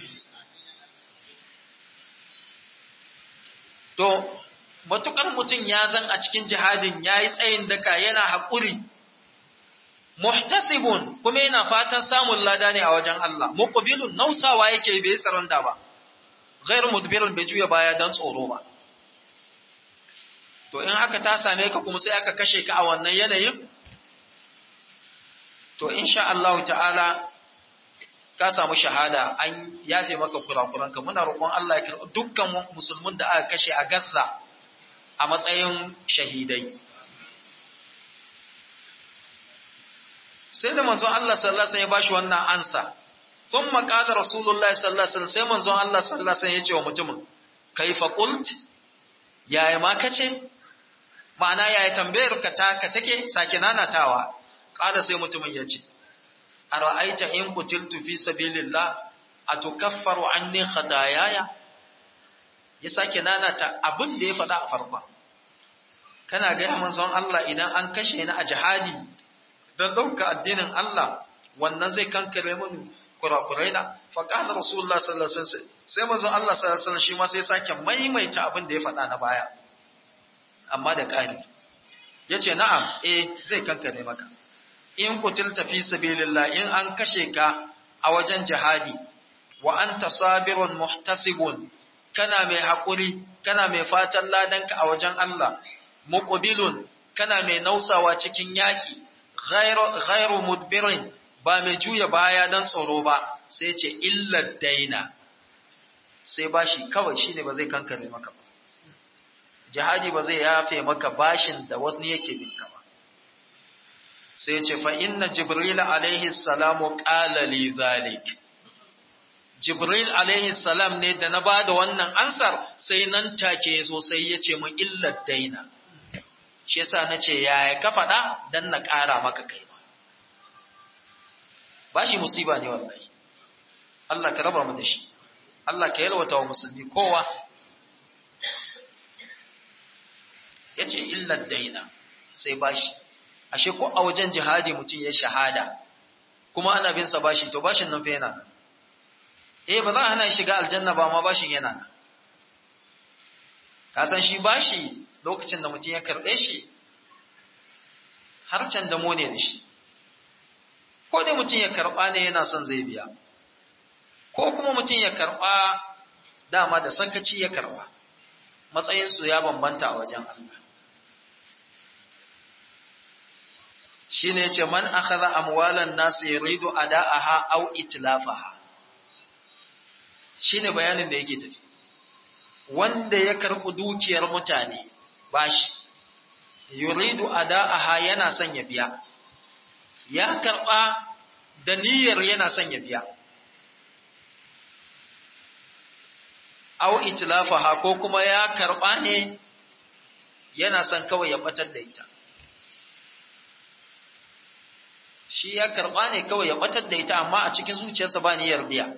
to matukar mutum ya zan a cikin jihadin ya yi tsayin daka yana haƙuri muhtasibun kuma yana fatan samun lada ne a wajen Allah muqbilun nausawa yake bai saranda ba ghairu mudbirun bai juya baya dan tsoro ba to in haka ta same ka kuma sai aka kashe ka a wannan yanayin to insha Allah ta'ala ka samu shahada an yafe maka kurakuranka muna roƙon Allah ya karɓi dukkan musulmin da aka kashe a Gaza a matsayin shahidai sai da manzon Allah sallallahu alaihi wasallam ya bashi wannan ansa thumma qala rasulullahi sallallahu alaihi wasallam sai manzon Allah sallallahu alaihi wasallam ya ce wa mutumin kaifa qult yaya ma kace ma'ana yaya tambayar ka ta ka take sake nanatawa qala sai mutumin ya ce ara'aita in qutiltu fi sabilillah atukaffaru anni khataayaya ya sake nanata abin da ya faɗa a farkon kana ga manzon Allah idan an kashe ni a jihadi don ɗauka addinin Allah wannan zai kankare mun kurakurai na faƙalar rasulullah sallallahu alaihi wasallam sai manzon Allah sallallahu alaihi wasallam shi ma sai sake maimaita abin da ya faɗa na baya amma da ƙari yace na'am eh zai kankare maka in kutilta fi sabilillah in an kashe ka a wajen jihadi wa anta sabirun muhtasibun kana mai haƙuri kana mai fatan ladanka a wajen Allah muqbilun kana mai nausawa cikin yaki ghairu mudbirin ba mai juya baya dan tsoro ba sai ce illa daina sai bashi kawai shine ba zai kankare maka ba jihadi ba zai yafe maka bashin da wasu yake binka ba sai ce fa inna jibril alaihi salamu qala li zalik jibril alaihi salam ne da na bada wannan ansar sai nan take yazo sai ya ce mun illa daina shi yasa nace yaya ka faɗa dan na ƙara maka kai ba bashi musiba ne wallahi Allah ka raba mu da shi Allah ka yalwata wa musulmi kowa yace illa daina sai bashi ashe ko a wajen jihadi mutum ya shahada kuma ana bin sa bashi to bashin nan fa yana nan eh ba za a hana shiga aljanna ba ma bashin yana nan ka san shi bashi lokacin da mutum ya karɓe shi har can da ne da shi ko dai mutum ya karɓa ne yana son zai biya ko kuma mutum ya karɓa dama da sankaci ya karɓa matsayinsu ya bambanta a wajen Allah shi ne ce man akhadha amwalan nasu yuridu ada'aha aw itlafaha shine bayanin da yake tafi wanda ya karɓi dukiyar mutane bashi yuridu ada'aha yana son ya biya ya karɓa da niyyar yana son ya biya aw itlafaha ko kuma ya karɓa ne yana son kawai ya batar da ita shi ya karɓa ne kawai ya batar da ita amma a cikin zuciyarsa ba niyyar biya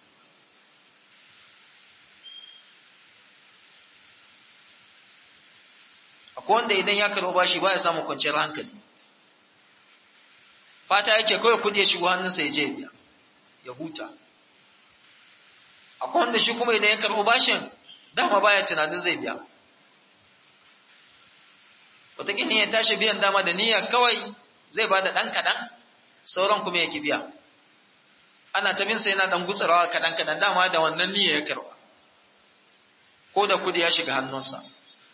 akwai wanda idan ya karɓo bashi ba ya samu kwanciyar hankali fata yake kawai kudi ya shigo hannunsa ya je biya ya huta akwai wanda shi kuma idan ya karɓo bashin dama baya tunanin zai biya wataƙila ya tashi biyan dama da niyya kawai zai ba da ɗan kaɗan sauran kuma ya ki biya ana ta bin sai yana ɗan gutsarawa kaɗan kaɗan dama da wannan niyya ya karɓa ko da kudi ya shiga hannunsa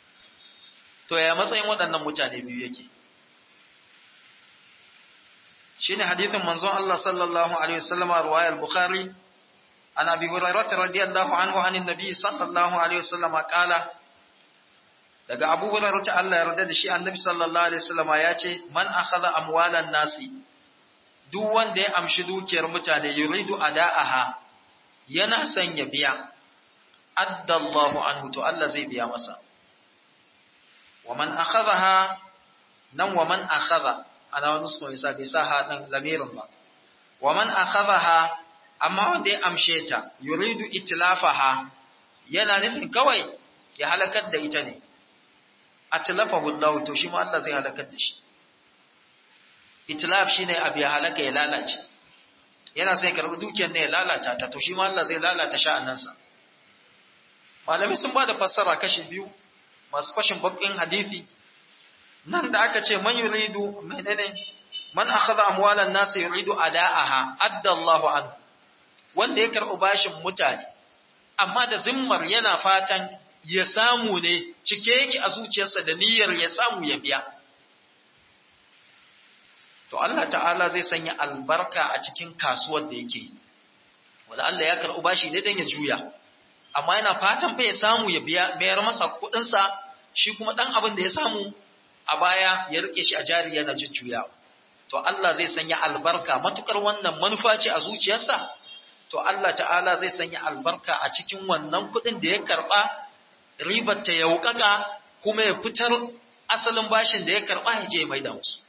to ya matsayin waɗannan mutane biyu yake shine hadithin manzon Allah sallallahu alaihi wasallam riwayar Bukhari an Abi Hurairah radiyallahu anhu anin Nabi sallallahu alaihi wasallam qala daga Abu Hurairah ta Allah ya yarda da shi Annabi sallallahu alaihi wasallam ya ce man akhadha amwalan nasi duk wanda ya amshi dukiyar mutane yuridu ada'aha yana son ya biya addallahu anhu to Allah zai biya masa wa man akhadhaha nan wa man akhadha ana wani sunan isa bai sa haɗin lamirin ba wa man akhadhaha amma wanda ya amshe ta yuridu itlafaha yana nufin kawai ya halakar da ita ne atlafahu Allah to shi ma Allah zai halakar da shi itlaf shine abu ya halaka ya lalace yana sai karbi dukiyar ne ya lalata ta to shi ma Allah zai lalata sha'anansa malami sun ba da fassara kashi biyu masu fashin bakin hadisi nan da aka ce man yuridu menene man akhadha amwalan nas yuridu ada'aha adda Allahu anhu wanda ya karɓi bashin mutane amma da zimmar yana fatan ya samu ne cike yake a zuciyarsa da niyyar ya samu ya biya to Allah ta'ala zai sanya albarka a cikin kasuwar da yake wanda Allah ya karɓi bashi ne dan ya juya amma yana fatan fa ya samu ya biya mayar masa kuɗinsa shi kuma ɗan abin da ya samu a baya ya rike shi a jari yana jujjuya to Allah zai sanya albarka matukar wannan manufa ce a zuciyarsa to Allah ta'ala zai sanya albarka a cikin wannan kuɗin da ya karɓa ribar ta yaukaka kuma ya fitar asalin bashin da ya karɓa ya je mai da musu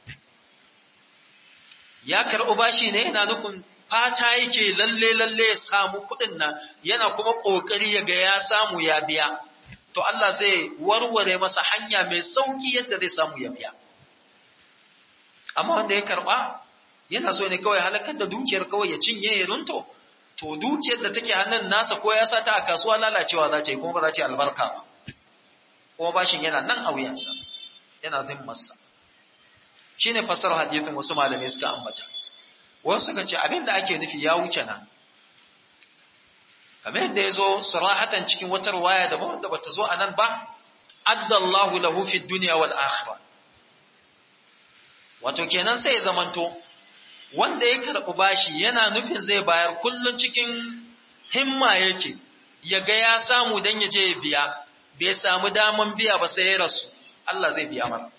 ya karɓi bashi ne yana nufin fata yake lalle lalle ya samu kuɗin nan yana kuma ƙoƙari ya ga ya samu ya biya to Allah zai warware masa hanya mai sauki yadda zai samu ya biya amma wanda ya karba yana so ne kawai halakar da dukiyar kawai ya cinye ya runto to dukiyar da take hannun nasa ko ya sata a kasuwa lalacewa za ta yi kuma ba za ta yi albarka ba kuma bashin yana nan a wuyansa yana zimmarsa shi ne fasar hadithin wasu malamai suka ambata wasu suka ce abin da ake nufi ya wuce nan kamar yadda ya zo surahatan cikin wata ruwaya da wanda bata zo a nan ba addallahu lahu fi dunya wal akhirah wato kenan sai ya zamanto wanda ya karɓi bashi yana nufin zai bayar kullun cikin himma yake ya ga ya samu dan ya je ya biya bai samu daman biya ba sai ya rasu Allah zai biya mana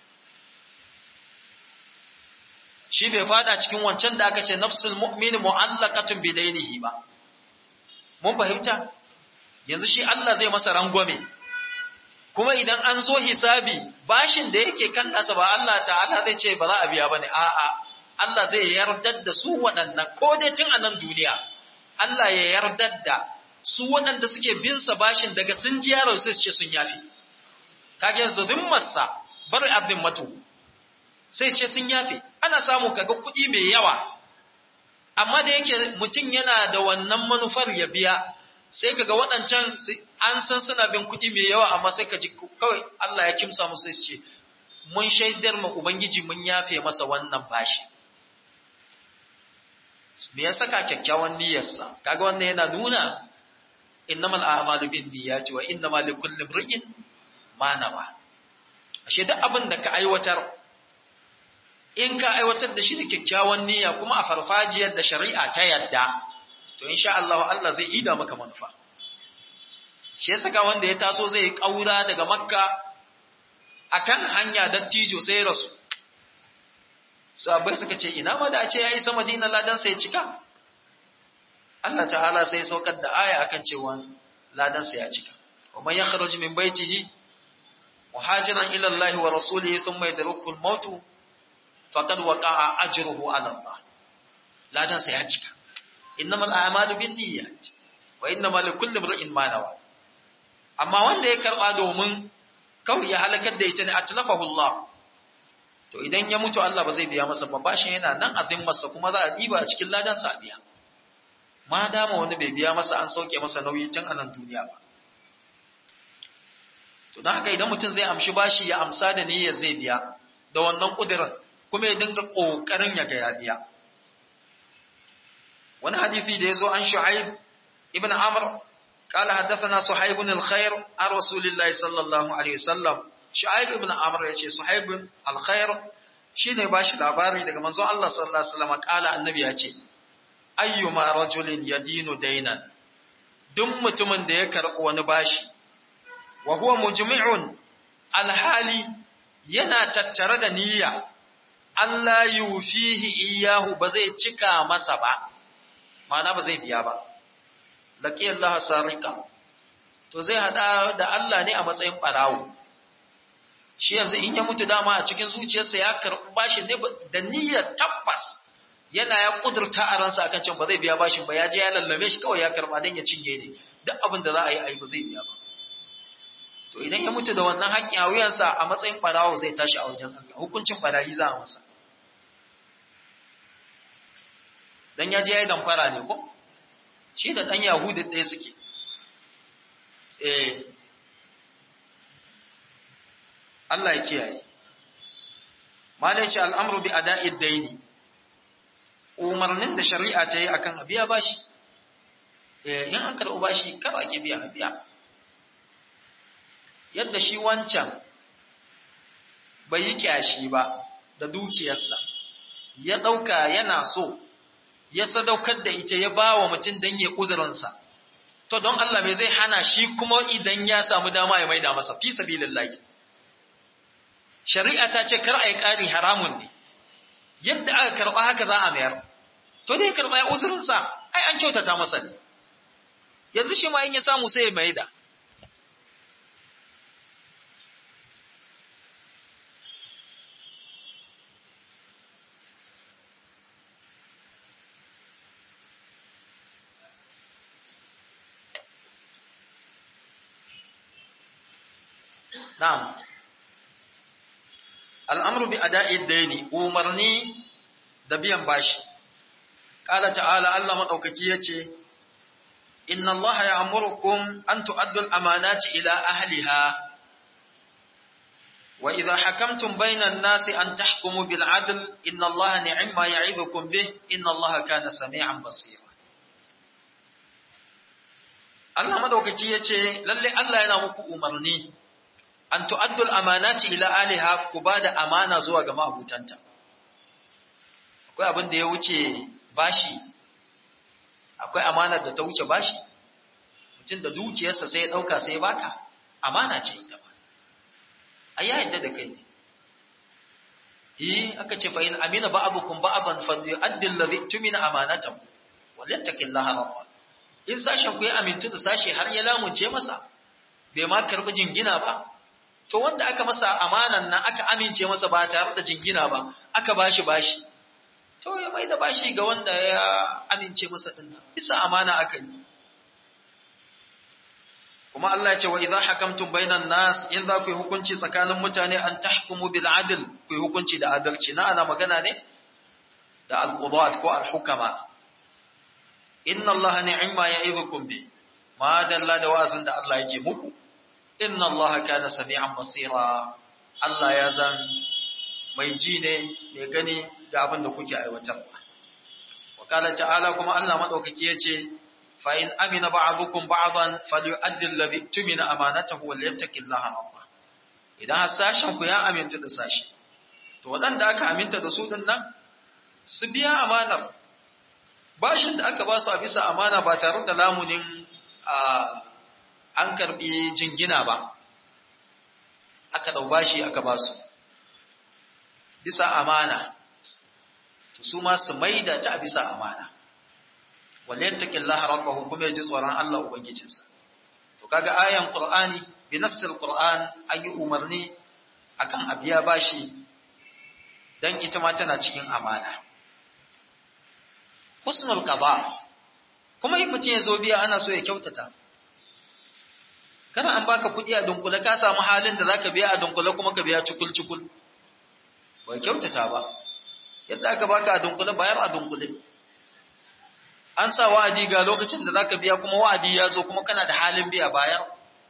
shi bai fada cikin wancan da aka ce nafsul mu'min mu'allaqatun bidainihi ba mun fahimta yanzu shi Allah zai masa rangwame kuma idan an zo hisabi bashin da yake kan nasa ba Allah ta'ala zai ce ba za a biya bane a'a Allah zai yardar da su waɗannan ko dai tun a nan duniya Allah ya yardar da su waɗanda suke bin sa bashin daga sun ji yaro sai su ce sun yafi kage yanzu zimmarsa bar azimmatu sai ce sun yafe ana samu kaga kuɗi mai yawa amma da yake mutum yana da wannan manufar ya biya sai kaga waɗancan an san suna bin kuɗi mai yawa amma sai ka ji kawai Allah ya kimsa musu sai ce mun shaidar ma ubangiji mun yafe masa wannan bashi me ya saka kyakkyawan niyyarsa kaga wannan yana nuna innamal a'malu binniyati wa innamal likulli imrin ma nawa ashe duk abin da ka aiwatar in ka aiwatar da shi da kyakkyawan niyya kuma a farfajiyar da shari'a ta yadda to insha Allah Allah zai ida maka manufa shi yasa ka wanda ya taso zai yi kaura daga makka akan hanya dattijo sai rasu sahabbai suka ce ina ma da a ce ya isa madina ladan sai ya cika Allah ta'ala sai saukar da aya akan cewa ladan sai ya cika wa man yakhruj min baitihi muhajiran ila Allah wa rasulihi thumma yadruku al-maut faqad waqa'a ajruhu 'ala Allah ladan sai ya cika innamal a'malu binniyat wa innamal likulli imrin ma nawa amma wanda ya karba domin kawai ya halakar da ita ne atlafahu Allah to idan ya mutu Allah ba zai biya masa ba bashin yana nan a zimmarsa kuma za a diba a cikin ladan sa biya ma dama wanda bai biya masa an sauke masa nauyi tun a nan duniya ba to don haka idan mutum zai amshi bashi ya amsa da niyyar zai biya da wannan kudirin kuma ya dinga kokarin ya ga ya biya wani hadisi da ya zo an shu'aib ibn amr قال حدثنا صحيب الخير عن رسول الله صلى الله عليه وسلم شعيب بن عمرو yace صحيب الخير shine ba shi labari daga manzon Allah sallallahu alaihi wasallam kala annabi ya ce ayyuma rajulin yadinu dainan duk mutumin da ya karɓi wani bashi wa huwa mujmi'un alhali yana tattare da niyya Allah yufihi iyahu ba zai cika masa ba ma'ana ba zai biya ba laqiya Allah sarika to zai hada da Allah ne a matsayin barawo shi yanzu in ya mutu dama a cikin zuciyarsa ya karɓi bashin ne da niyyar tabbas yana ya kudurta a ransa akan cewa ba zai biya bashin ba ya je ya lallame shi kawai ya karɓa don ya cinye ne duk abin da za a yi a yi ba zai biya ba to idan ya mutu da wannan haƙƙin a wuyansa a matsayin ɓarawo zai tashi a wajen Allah hukuncin ɓarayi za a masa dan ya je ya yi damfara ne ko shi da ɗan yahudu ɗaya suke eh Allah ya kiyaye malai ce al'amru bi ada'id daini umarnin da shari'a ta yi akan abiya bashi eh in an karɓi bashi kar a ki biya biya yadda shi wancan bai yi kyashi ba da dukiyarsa ya ɗauka yana so ya sadaukar da ita ya ba wa mutum don ya uzurinsa to don Allah mai zai hana shi kuma idan ya samu dama ya maida masa fi sabilillahi shari'a ta ce kar a yi ƙari haramun ne yadda aka karɓa haka za a mayar to dai karɓa ya uzurinsa ai an kyautata masa ne yanzu shi ma in ya samu sai ya maida Na'am. Al'amru bi ada'i daini umarni da biyan bashi. Ƙala ta'ala Allah maɗaukaki ya ce, Inna Allah ya amurkum an tu'addul amanati ila ahliha wa idha hakamtum bainan nasi an tahkumu bil adl inna Allah ni'imma ya'idhukum bih inna Allah kana sami'an basira. Allah maɗaukaki ya ce, Lalle Allah yana muku umarni an tu'addul amanati ila aliha ku ba da amana zuwa ga ma'abutanta. Akwai abin da ya wuce bashi, akwai amanar da ta wuce bashi, mutum da dukiyarsa sai ya ɗauka sai ya baka, amana ce ita ba. A ya yadda da kai ne. Yi aka ce fa'in amina ba abukun ba aban fadu addin lazi tumina amanatan, walittakin lahararwa. In sashen ku ya amintu da sashe har ya lamunce masa, bai ma karɓi jingina ba, to wanda aka masa amanan nan aka amince masa ba tare da jingina ba aka bashi bashi to ya mai da bashi ga wanda ya amince masa din nan bisa amana aka yi kuma Allah ya ce wa idza hakamtum bainan nas in za ku yi hukunci tsakanin mutane an tahkumu bil adl ku yi hukunci da adalci na ana magana ne da al qudat ko al hukama inna Allah ni'ma ya'idukum bi ma dalla da wa'azin da Allah yake muku inna Allah kana sami'an basira Allah ya zan mai ji ne mai gani ga abin da kuke aiwatarwa wa kala ta'ala kuma Allah madaukaki yace fa in amina ba'dukum ba'dan falyu'addi alladhi tumina amanatahu wal yattaqillaha Allah idan sashen ku ya aminta da sashi to wadanda aka aminta da su din nan su biya amanar bashin da aka ba su a bisa amana ba tare da lamunin a an karbi jingina ba aka dau bashi aka ba su bisa amana to su ma su maida ta a bisa amana wal yattaqillaha rabbahu kuma yaji tsoron Allah ubangijinsa to kaga ayan qur'ani bi nassil qur'an an yi umarni akan abiya bashi dan ita ma tana cikin amana husnul qada kuma in mutum ya zo biya ana so ya kyautata kana an baka kuɗi a dunkule ka samu halin da zaka biya a dunkule kuma ka biya cikul cikul bai kyautata ba yadda aka baka a dunkule bayar a dunkule an sa wa'adi ga lokacin da zaka biya kuma wa'adi ya zo kuma kana da halin biya bayar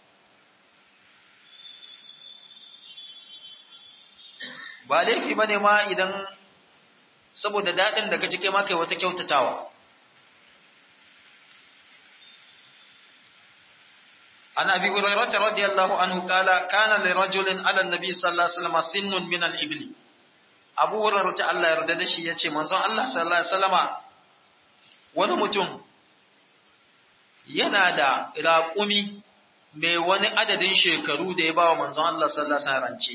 ba laifi bane ma idan saboda daɗin da ka ji kai ma kai wata kyautatawa عن أبي هريرة رضي الله عنه قال كان لرجل على النبي صلى الله عليه وسلم سن من الإبل Abu Hurairah ta Allah yarda da shi yace manzon Allah sallallahu alaihi wasallama wani mutum yana da raƙumi mai wani adadin shekaru da ya ba wa manzon Allah sallallahu alaihi rance.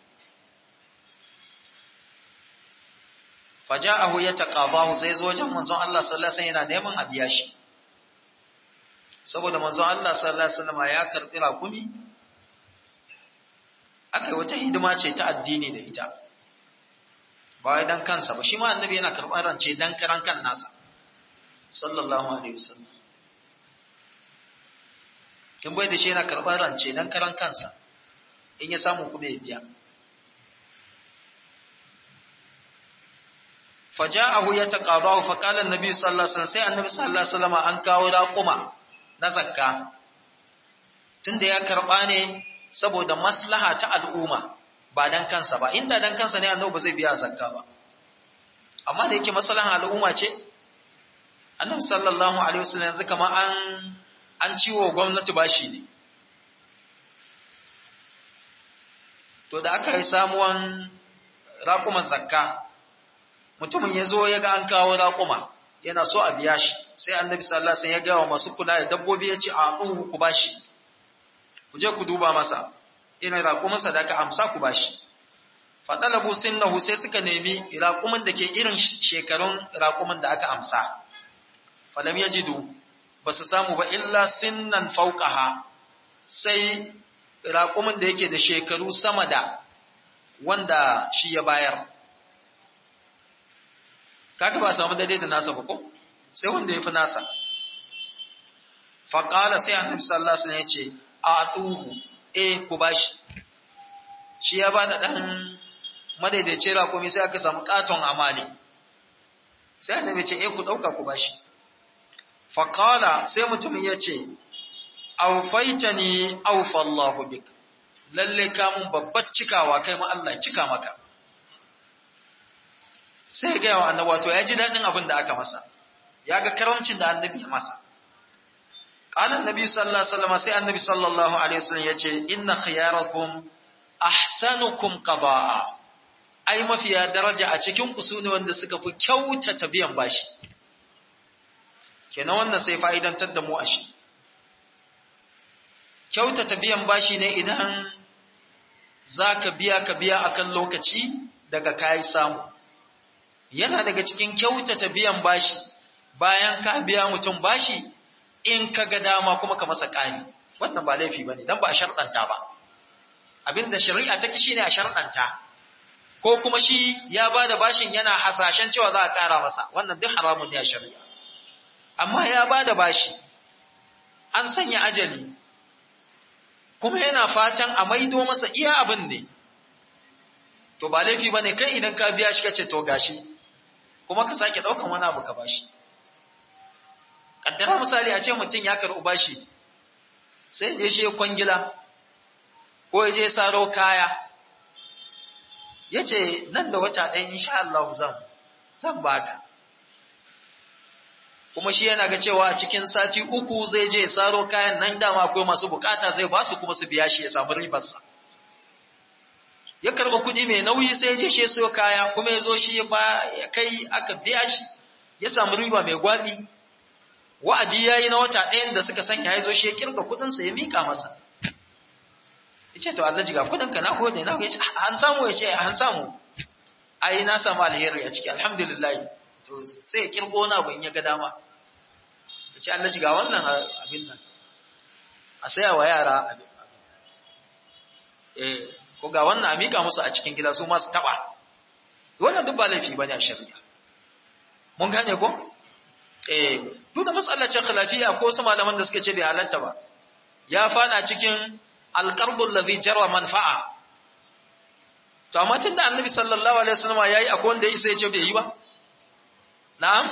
Faja'ahu ya taqabahu sai zo wajen manzon Allah sallallahu alaihi yana neman a biya shi. Saboda manzon Allah sallallahu alaihi wasallam ya karbi raƙumi akai wata hidima ce ta addini da ita. Ba wai dan kansa ba shi ma annabi yana karɓar rance dan karan kan nasa. Sallallahu alaihi wasallam. in bai da shi yana karɓar rance don karan kansa in ya samu kuma ya biya faja'ahu ya taqadahu fa qala an-nabi sallallahu alaihi wasallam sai annabi sallallahu alaihi wasallam an kawo raquma na zakka tunda ya karba ne saboda maslaha ta al'umma ba dan kansa ba inda dan kansa ne annabi ba zai biya zakka ba amma da yake maslahan al'umma ce annabi sallallahu alaihi wasallam yanzu kamar an an ciwo gwamnati bashi ne to da aka yi samuwan raƙuman zakka mutumin ya zo ya ga an kawo raƙuma yana so a biya shi sai annabi sallallahu alaihi ya gawa masu kula da dabbobi ya ce a ɗuhu ku bashi ku je ku duba masa ina raƙumansa da aka amsa ku bashi faɗalabu sinnahu sai suka nemi raƙumin da ke irin shekarun raƙumin da aka amsa falam yajidu ba su samu ba illa sinnan fauƙaha sai raƙumin da yake da shekaru sama da wanda shi ya bayar. Kaka ba samu daidai da nasa ba ko? Sai wanda ya fi nasa. Faƙala sai annabi sallallahu alaihi ya ce, A tuhu, e ku bashi. Shi ya ba da ɗan madaidaici raƙumi sai aka samu ƙaton amali. Sai annabi ce, E ku ɗauka ku bashi. faƙala sai mutumin ya ce, Aufaita ni aufallahu bik, lalle kamun babbar cikawa kai ma Allah cika maka. Sai gaya wa annabi wato ya ji daɗin abin da aka masa, ya ga karamcin da annabi ya masa. Ƙalan nabi sallallahu Alaihi wasallam sai annabi sallallahu Alaihi wasallam ya ce, Inna khiyarakum ahsanukum qada'a ai mafiya daraja a cikin ku sune wanda suka fi kyautata biyan bashi. kenan wannan sai fa'idantar da mu a shi. Kyautata biyan bashi ne idan za ka biya ka biya akan lokaci daga kayi samu. Yana daga cikin kyautata biyan bashi bayan ka biya mutum bashi in ka ga dama kuma ka masa ƙari. Wannan ba laifi ba ne, don ba a sharɗanta ba. Abin da shari'a take shi ne a sharɗanta. Ko kuma shi ya ba da bashin yana hasashen cewa za a ƙara masa, wannan duk haramun ne a shari'a. amma ya ba da bashi, an sanya ajali, kuma yana fatan a maido masa iya abin ne, to ba laifi ba ne kai idan ka biya shi kace to gashi, kuma ka sake ɗaukan wani abu ka bashi. Ƙaddara misali a ce mutum ya karɓi bashi, sai je shi kwangila, ko ya je saro kaya, ya ce nan da wata ɗaya insha Allah zan, zan baka. kuma shi yana ga cewa a cikin sati uku zai je saro kayan nan dama akwai masu bukata zai ba su kuma su biya shi ya samu ribarsa ya karba kuɗi mai nauyi sai ya je shi sayo kaya kuma ya zo shi ya ba ya kai aka biya shi ya samu riba mai gwabi wa'adi yayi na wata ɗayan da suka sanya ya zo shi ya kirga kuɗin sa ya mika masa yace to Allah jiga kuɗin ka na gode na yace an samu yace an samu ai na samu alheri a ciki alhamdulillah to sai ya kirgo na abu in ya ga dama ya ce Allah ga wannan abin nan a saya wa yara abin eh ko ga wannan a mika musu a cikin gida su masu taba wannan duk ba laifi bane a shari'a mun gane ko eh duk da matsalar ce khilafiya ko su malaman da suka ce bai halatta ba ya fada cikin alqarbul ladhi jarra manfa'a to amma tunda annabi sallallahu alaihi wasallam yayi akwai wanda ya isa ya ce bai yi ba na'am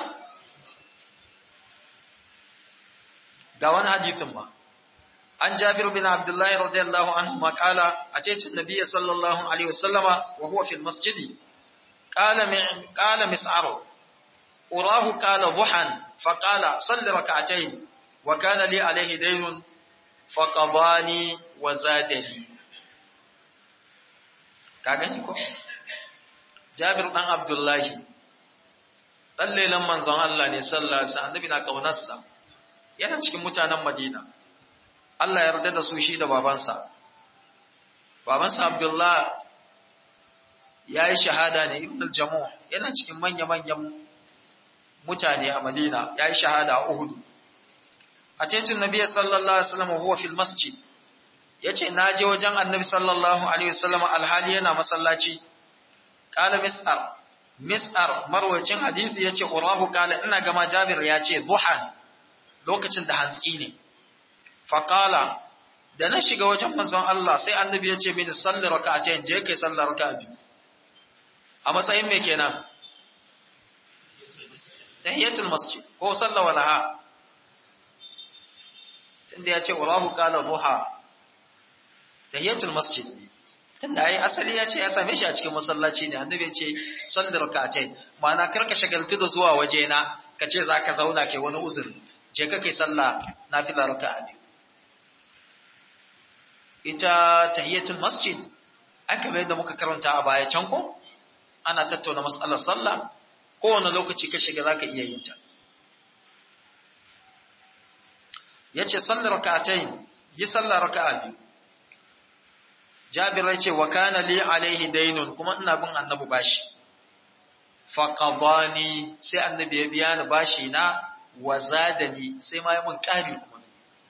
ga wani hadisin ba an jabir bin abdullahi radiyallahu anhu ma qala ataitu nabiyya sallallahu alaihi wasallama wa huwa fil masjidi qala qala mis'aru urahu qala duhan fa qala salli rak'atayn wa kana li alayhi daynun fa qadani wa zadali ka gani ko Jabir dan Abdullahi dan lelan manzon Allah ne sallallahu alaihi wasallam annabi na kaunarsa yana cikin mutanen Madina Allah ya yarda da su shi da babansa babansa Abdullah ya yi shahada ne ibn al-jamu yana cikin manya-manyan mutane a Madina ya yi shahada a Uhud a titin Nabi sallallahu alaihi wasallam huwa fil masjid yace na je wajen Annabi sallallahu alaihi wasallam alhali yana masallaci qala mis'ar mis'ar marwacin hadisi yace urahu qala ina gama Jabir yace duhan lokacin da hantsi ne fa qala da na shiga wajen manzon Allah sai Annabi yace mini salli raka'atayn je kai sallar raka'a biyu a matsayin me kenan tahiyatul masjid ko sallah walaha tunda ya ce urahu qala duha tahiyatul masjid tunda ai asali ya ce ya same shi a cikin masallaci ne annabi ya ce sallar rak'atain ma'ana karka shagaltu da zuwa waje na ka ce zaka zauna kai wani uzuri je ka kai sallah nafila raka'a biyu ita tahiyatul masjid aka bai da muka karanta a baya can ko ana tattauna mas'alar sallah kowane lokaci ka shiga zaka iya yin ta yace sallar rak'atayn yi sallar raka'a biyu Jabir yace wa kana li alaihi daynun kuma ina bin annabi bashi fa qadani sai annabi ya biya ni bashi na wa zadani sai ma ya mun kari kuma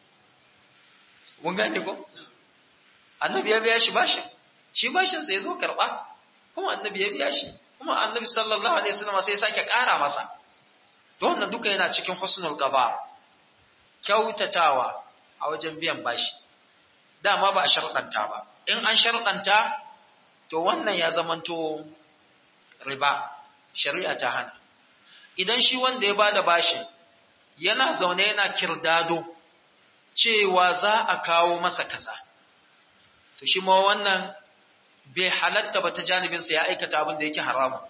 mun gane ko annabi ya biya shi bashin shi bashin sai ya zo karba kuma annabi ya biya shi kuma annabi sallallahu alaihi wasallam sai ya sake kara masa to wannan duka yana cikin husnul qada kyautatawa a wajen biyan bashi dama ba a sharɗanta ba in an sharɗanta to wannan ya zamanto riba shari'a ta hana idan shi wanda ya bada bashi yana zaune yana kirdado cewa za a kawo masa kaza to shi ma wannan bai halatta ba ta janibinsa ya aikata abin da yake haramun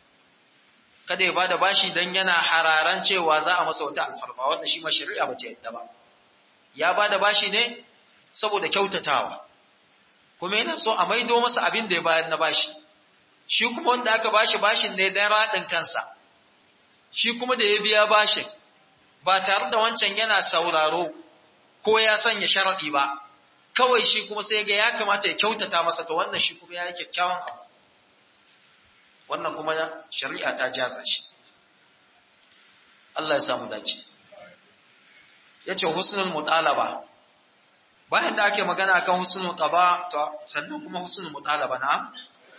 kada ya bada bashi dan yana hararan cewa za a masa wata alfarma wanda shi ma shari'a ba ta yadda ba ya bada bashi ne saboda kyautatawa kuma yana so a maido masa abin da ya bayar na bashi shi kuma wanda aka bashi bashin ne dan radin kansa shi kuma da ya biya bashin ba tare da wancan yana sauraro ko ya sanya sharadi ba kawai shi kuma sai ga ya kamata ya kyautata masa to wannan shi kuma ya yi kyakkyawan abu wannan kuma shari'a ta jaza shi Allah ya samu dace yace husnul mutalaba bayan da ake magana akan husnul qaba to sannan kuma husnul mutalaba na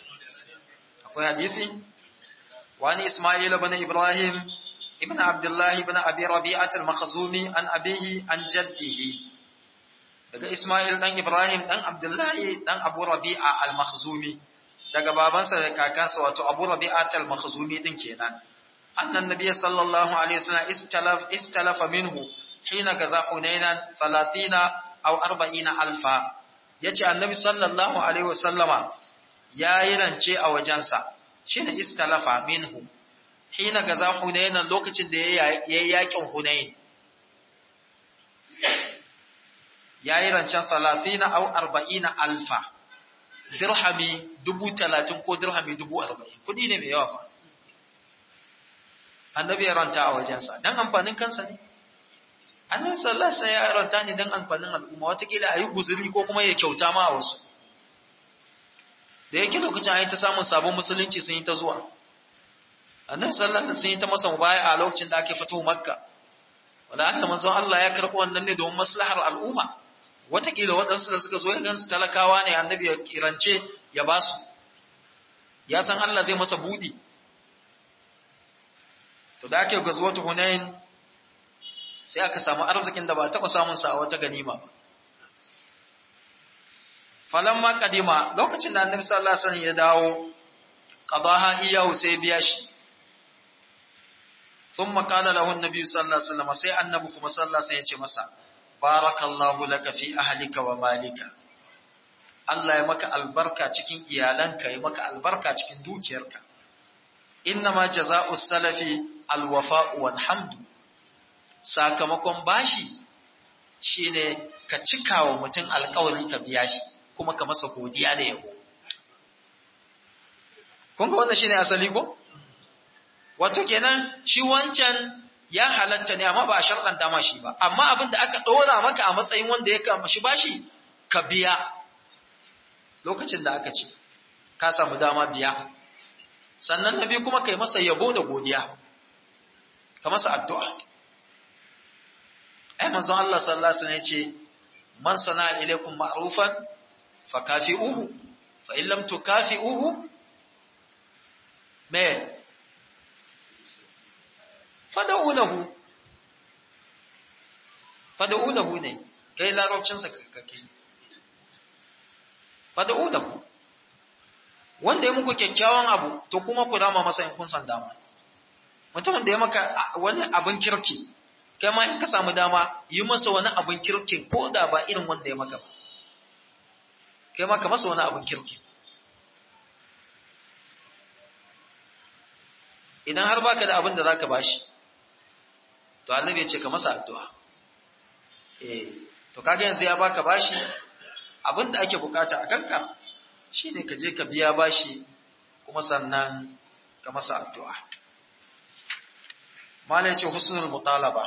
akwai hadisi wani Isma'il ibn Ibrahim ibn Abdullah ibn Abi Rabi'at al-Makhzumi an abihi an jaddihi daga Isma'il dan Ibrahim dan Abdullahi dan Abu Rabi'a al-Makhzumi daga babansa da kakansa wato Abu Rabi'at al-Makhzumi din kenan annan nabiy sallallahu alaihi wasallam istalaf istalafa minhu hina gaza hunainan 30 aw 40 alfa yace annabi sallallahu alaihi wasallama yayi rance a wajensa shine istalafa minhu hina gaza hunainan lokacin da yayi yakin hunain yayi rancen 30 aw 40 alfa dirhami dubu talatin ko dirhami dubu arba'in kudi ne mai yawa fa annabi ya ranta a wajensa don amfanin kansa ne annabi sallallahu alaihi ya ranta ne don amfanin al'umma watakila a yi guzuri ko kuma ya kyauta ma a wasu da yake lokacin ayi ta samun sabon musulunci sun yi ta zuwa annabi sallallahu alaihi sun yi ta masa mubaya a lokacin da ake fito makka wanda Allah manzon Allah ya karɓi wannan ne domin maslahar al'umma watakila waɗansu da suka zo ya gansu talakawa ne annabi ya kirance ya ba su ya san Allah zai masa buɗi to da ake gazuwatu hunain sai aka samu arzikin da ba taɓa samun sa a wata ganima ba falamma kadima lokacin da annabi sallallahu alaihi wasallam ya dawo qadaha iyahu sai biya shi thumma qala lahu an-nabi sallallahu alaihi wasallam sai annabi kuma sallallahu alaihi wasallam ya ce masa barakallahu laka fi ahlika wa malika Allah ya maka albarka cikin iyalanka ya maka albarka cikin dukiyarka innama jaza'u salafi alwafa'u wal hamdu sakamakon bashi shine ka cika wa mutum alƙawari ka biya shi kuma ka masa godiya da yabo kun ga wannan shine asali ko wato kenan shi wancan ya halatta ne amma ba a sharɗanta ma shi ba amma abin da aka ɗora maka a matsayin wanda ya kama shi bashi ka biya lokacin da aka ce ka samu dama biya sannan na biyu kuma kai masa yabo da godiya ka masa addu'a ai manzon Allah sallallahu alaihi wasallam ya ce man sana ilaikum ma'rufan fa kafi'uhu fa in lam tukafi'uhu me fada'unahu fada'unahu ne kai larabcinsa kake fada'unahu wanda ya muku kyakkyawan abu to kuma ku rama masa in kun san dama mutumin da ya maka wani abin kirki kai ma in ka samu dama yi masa wani abin kirki ko da ba irin wanda ya maka ba kai ma ka masa wani abin kirki idan har baka da abin da zaka bashi to annabi ya ce ka masa addu'a eh to kaga yanzu ya baka bashi abin da ake bukata a kanka shine ka je ka biya bashi kuma sannan ka masa addu'a malai ce husnul mutalaba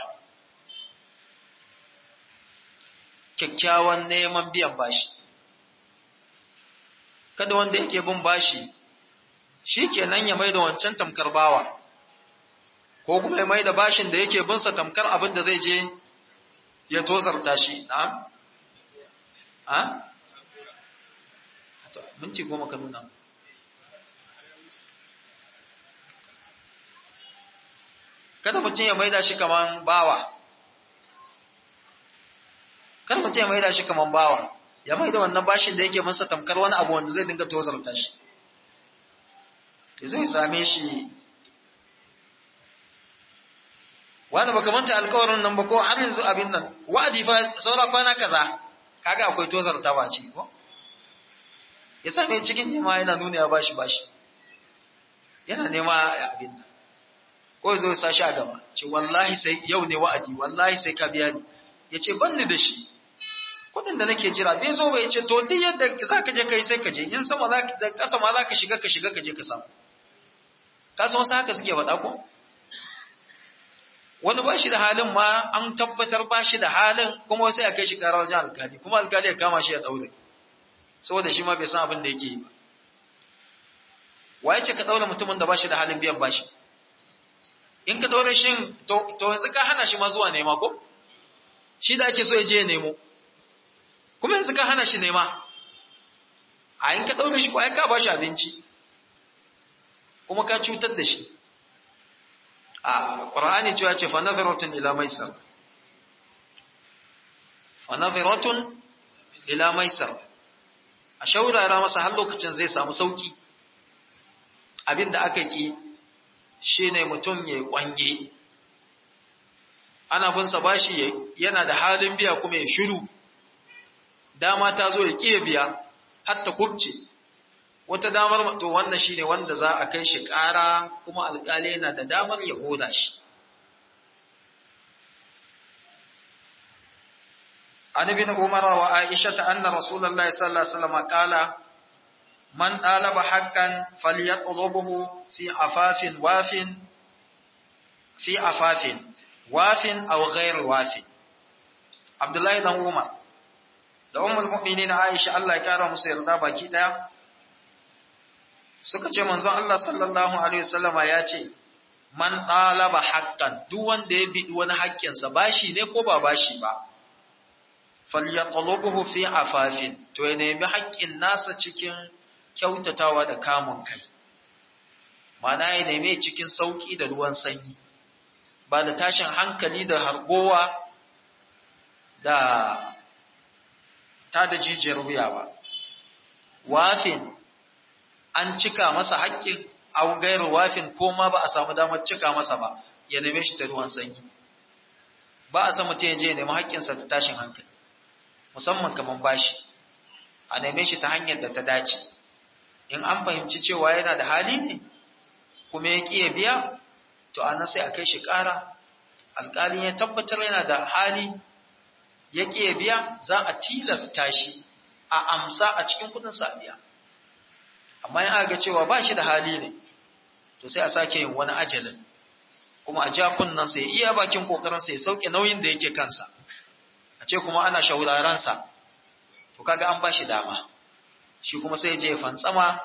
kyakkyawan neman biyan bashi kada wanda yake bin bashi shi kenan ya mai da wancan tamkar bawa ko kuma ya mai da bashin da yake binsa tamkar abin da zai je ya tozarta shi na'am ha to minti goma ka nuna kada mutum ya mai da shi kaman bawa kada mutum ya mai da shi kaman bawa ya mai da wannan bashin da yake binsa tamkar wani abu wanda zai dinga tozarta shi zai same shi wanda baka manta alkawarin nan ba ko har yanzu abin nan wa'adi fa saura kwana kaza kaga akwai tozar ta ba ci ko ya same cikin jama'a yana nuna ya bashi bashi yana nema abin nan ko zo ya sashi a gaba ce wallahi sai yau ne wa'adi wallahi sai ka biya ni ya ce ban ni da shi kudin da nake jira bai zo ba ya ce to duk yadda za ka je kai sai ka je in sama da kasa ma za ka shiga ka shiga ka je ka samu kasan wasu haka suke faɗa ko wani ba shi da halin ma an tabbatar ba shi da halin kuma sai a kai shi kara wajen alkali kuma alkali ya kama shi ya ɗaure saboda shi ma bai san abin da yake yi ba waye ce ka ɗaure mutumin da ba shi da halin biyan bashi in ka ɗaure shi to yanzu ka hana shi ma zuwa nema ko shi da ake so ya je ya nemo kuma yanzu ka hana shi nema a in ka ɗaure shi ko ai ka ba shi abinci kuma ka cutar da shi a ƙwar'ani cewa ce fanafiratun ila maisar fanafiratun ila maisar a shaurara masa har lokacin zai samu sauki abinda aka ki shi ne mutum ya kwange ana binsa bashi yana da halin biya kuma ya shiru dama ta zo ya ƙiya biya hatta kubce wata damar to wannan shine wanda za a kai shi ƙara kuma alƙali yana da damar ya hoda shi an ibn umar wa aisha ta anna rasulullahi sallallahu alaihi wasallam qala man talaba haqqan falyatlubuhu fi afafin wafin fi afafin wafin aw ghayr wafin abdullahi dan umar da ummul mu'minin aisha Allah ya kara musu yarda baki daya suka ce manzon Allah sallallahu alaihi wasallama ya ce man talaba haqqan duk wanda ya bidi wani haƙƙinsa bashi ne ko ba bashi ba falyatlubuhu fi afafin to ya nemi haƙƙin nasa cikin kyautatawa da kamun kai mana ya nemi cikin sauki da ruwan sanyi ba da tashin hankali da hargowa da ta da jijiyar wuya ba wafin an cika masa haƙƙin au gairu wafin ko ma ba a samu damar cika masa ba ya neme shi ta ruwan sanyi ba a san mutum ya je ya nemi haƙƙinsa da tashin hankali musamman kamar bashi a neme shi ta hanyar da ta dace in an fahimci cewa yana da hali ne kuma ya ƙi ya biya to a nan sai a kai shi ƙara alƙali ya tabbatar yana da hali ya ƙi ya biya za a tilasta shi a amsa a cikin kuɗin sa biya amma in aka ga cewa ba shi da hali ne to sai a sake yin wani ajalin kuma a ja kunnan sai iya bakin kokarin sai sauke nauyin da yake kansa a ce kuma ana shauraran sa to kaga an bashi dama shi kuma sai je fantsama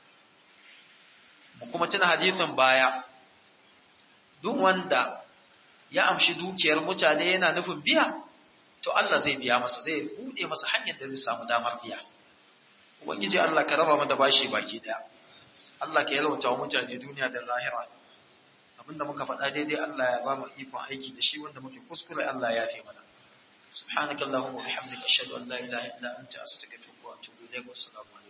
mu kuma tuna hadisin baya duk wanda ya amshi dukiyar mutane yana nufin biya to Allah zai biya masa zai bude masa hanyar da zai samu damar biya ubangiji Allah ka raba mu da bashi baki daya Allah ka yalwata wa mutane duniya da lahira abinda muka faɗa daidai Allah ya ba mu ikon aiki da shi wanda muke kuskure Allah ya fi mana subhanakallahumma wa bihamdika ashhadu an la ilaha illa anta astaghfiruka wa atubu ilaik wa assalamu alaikum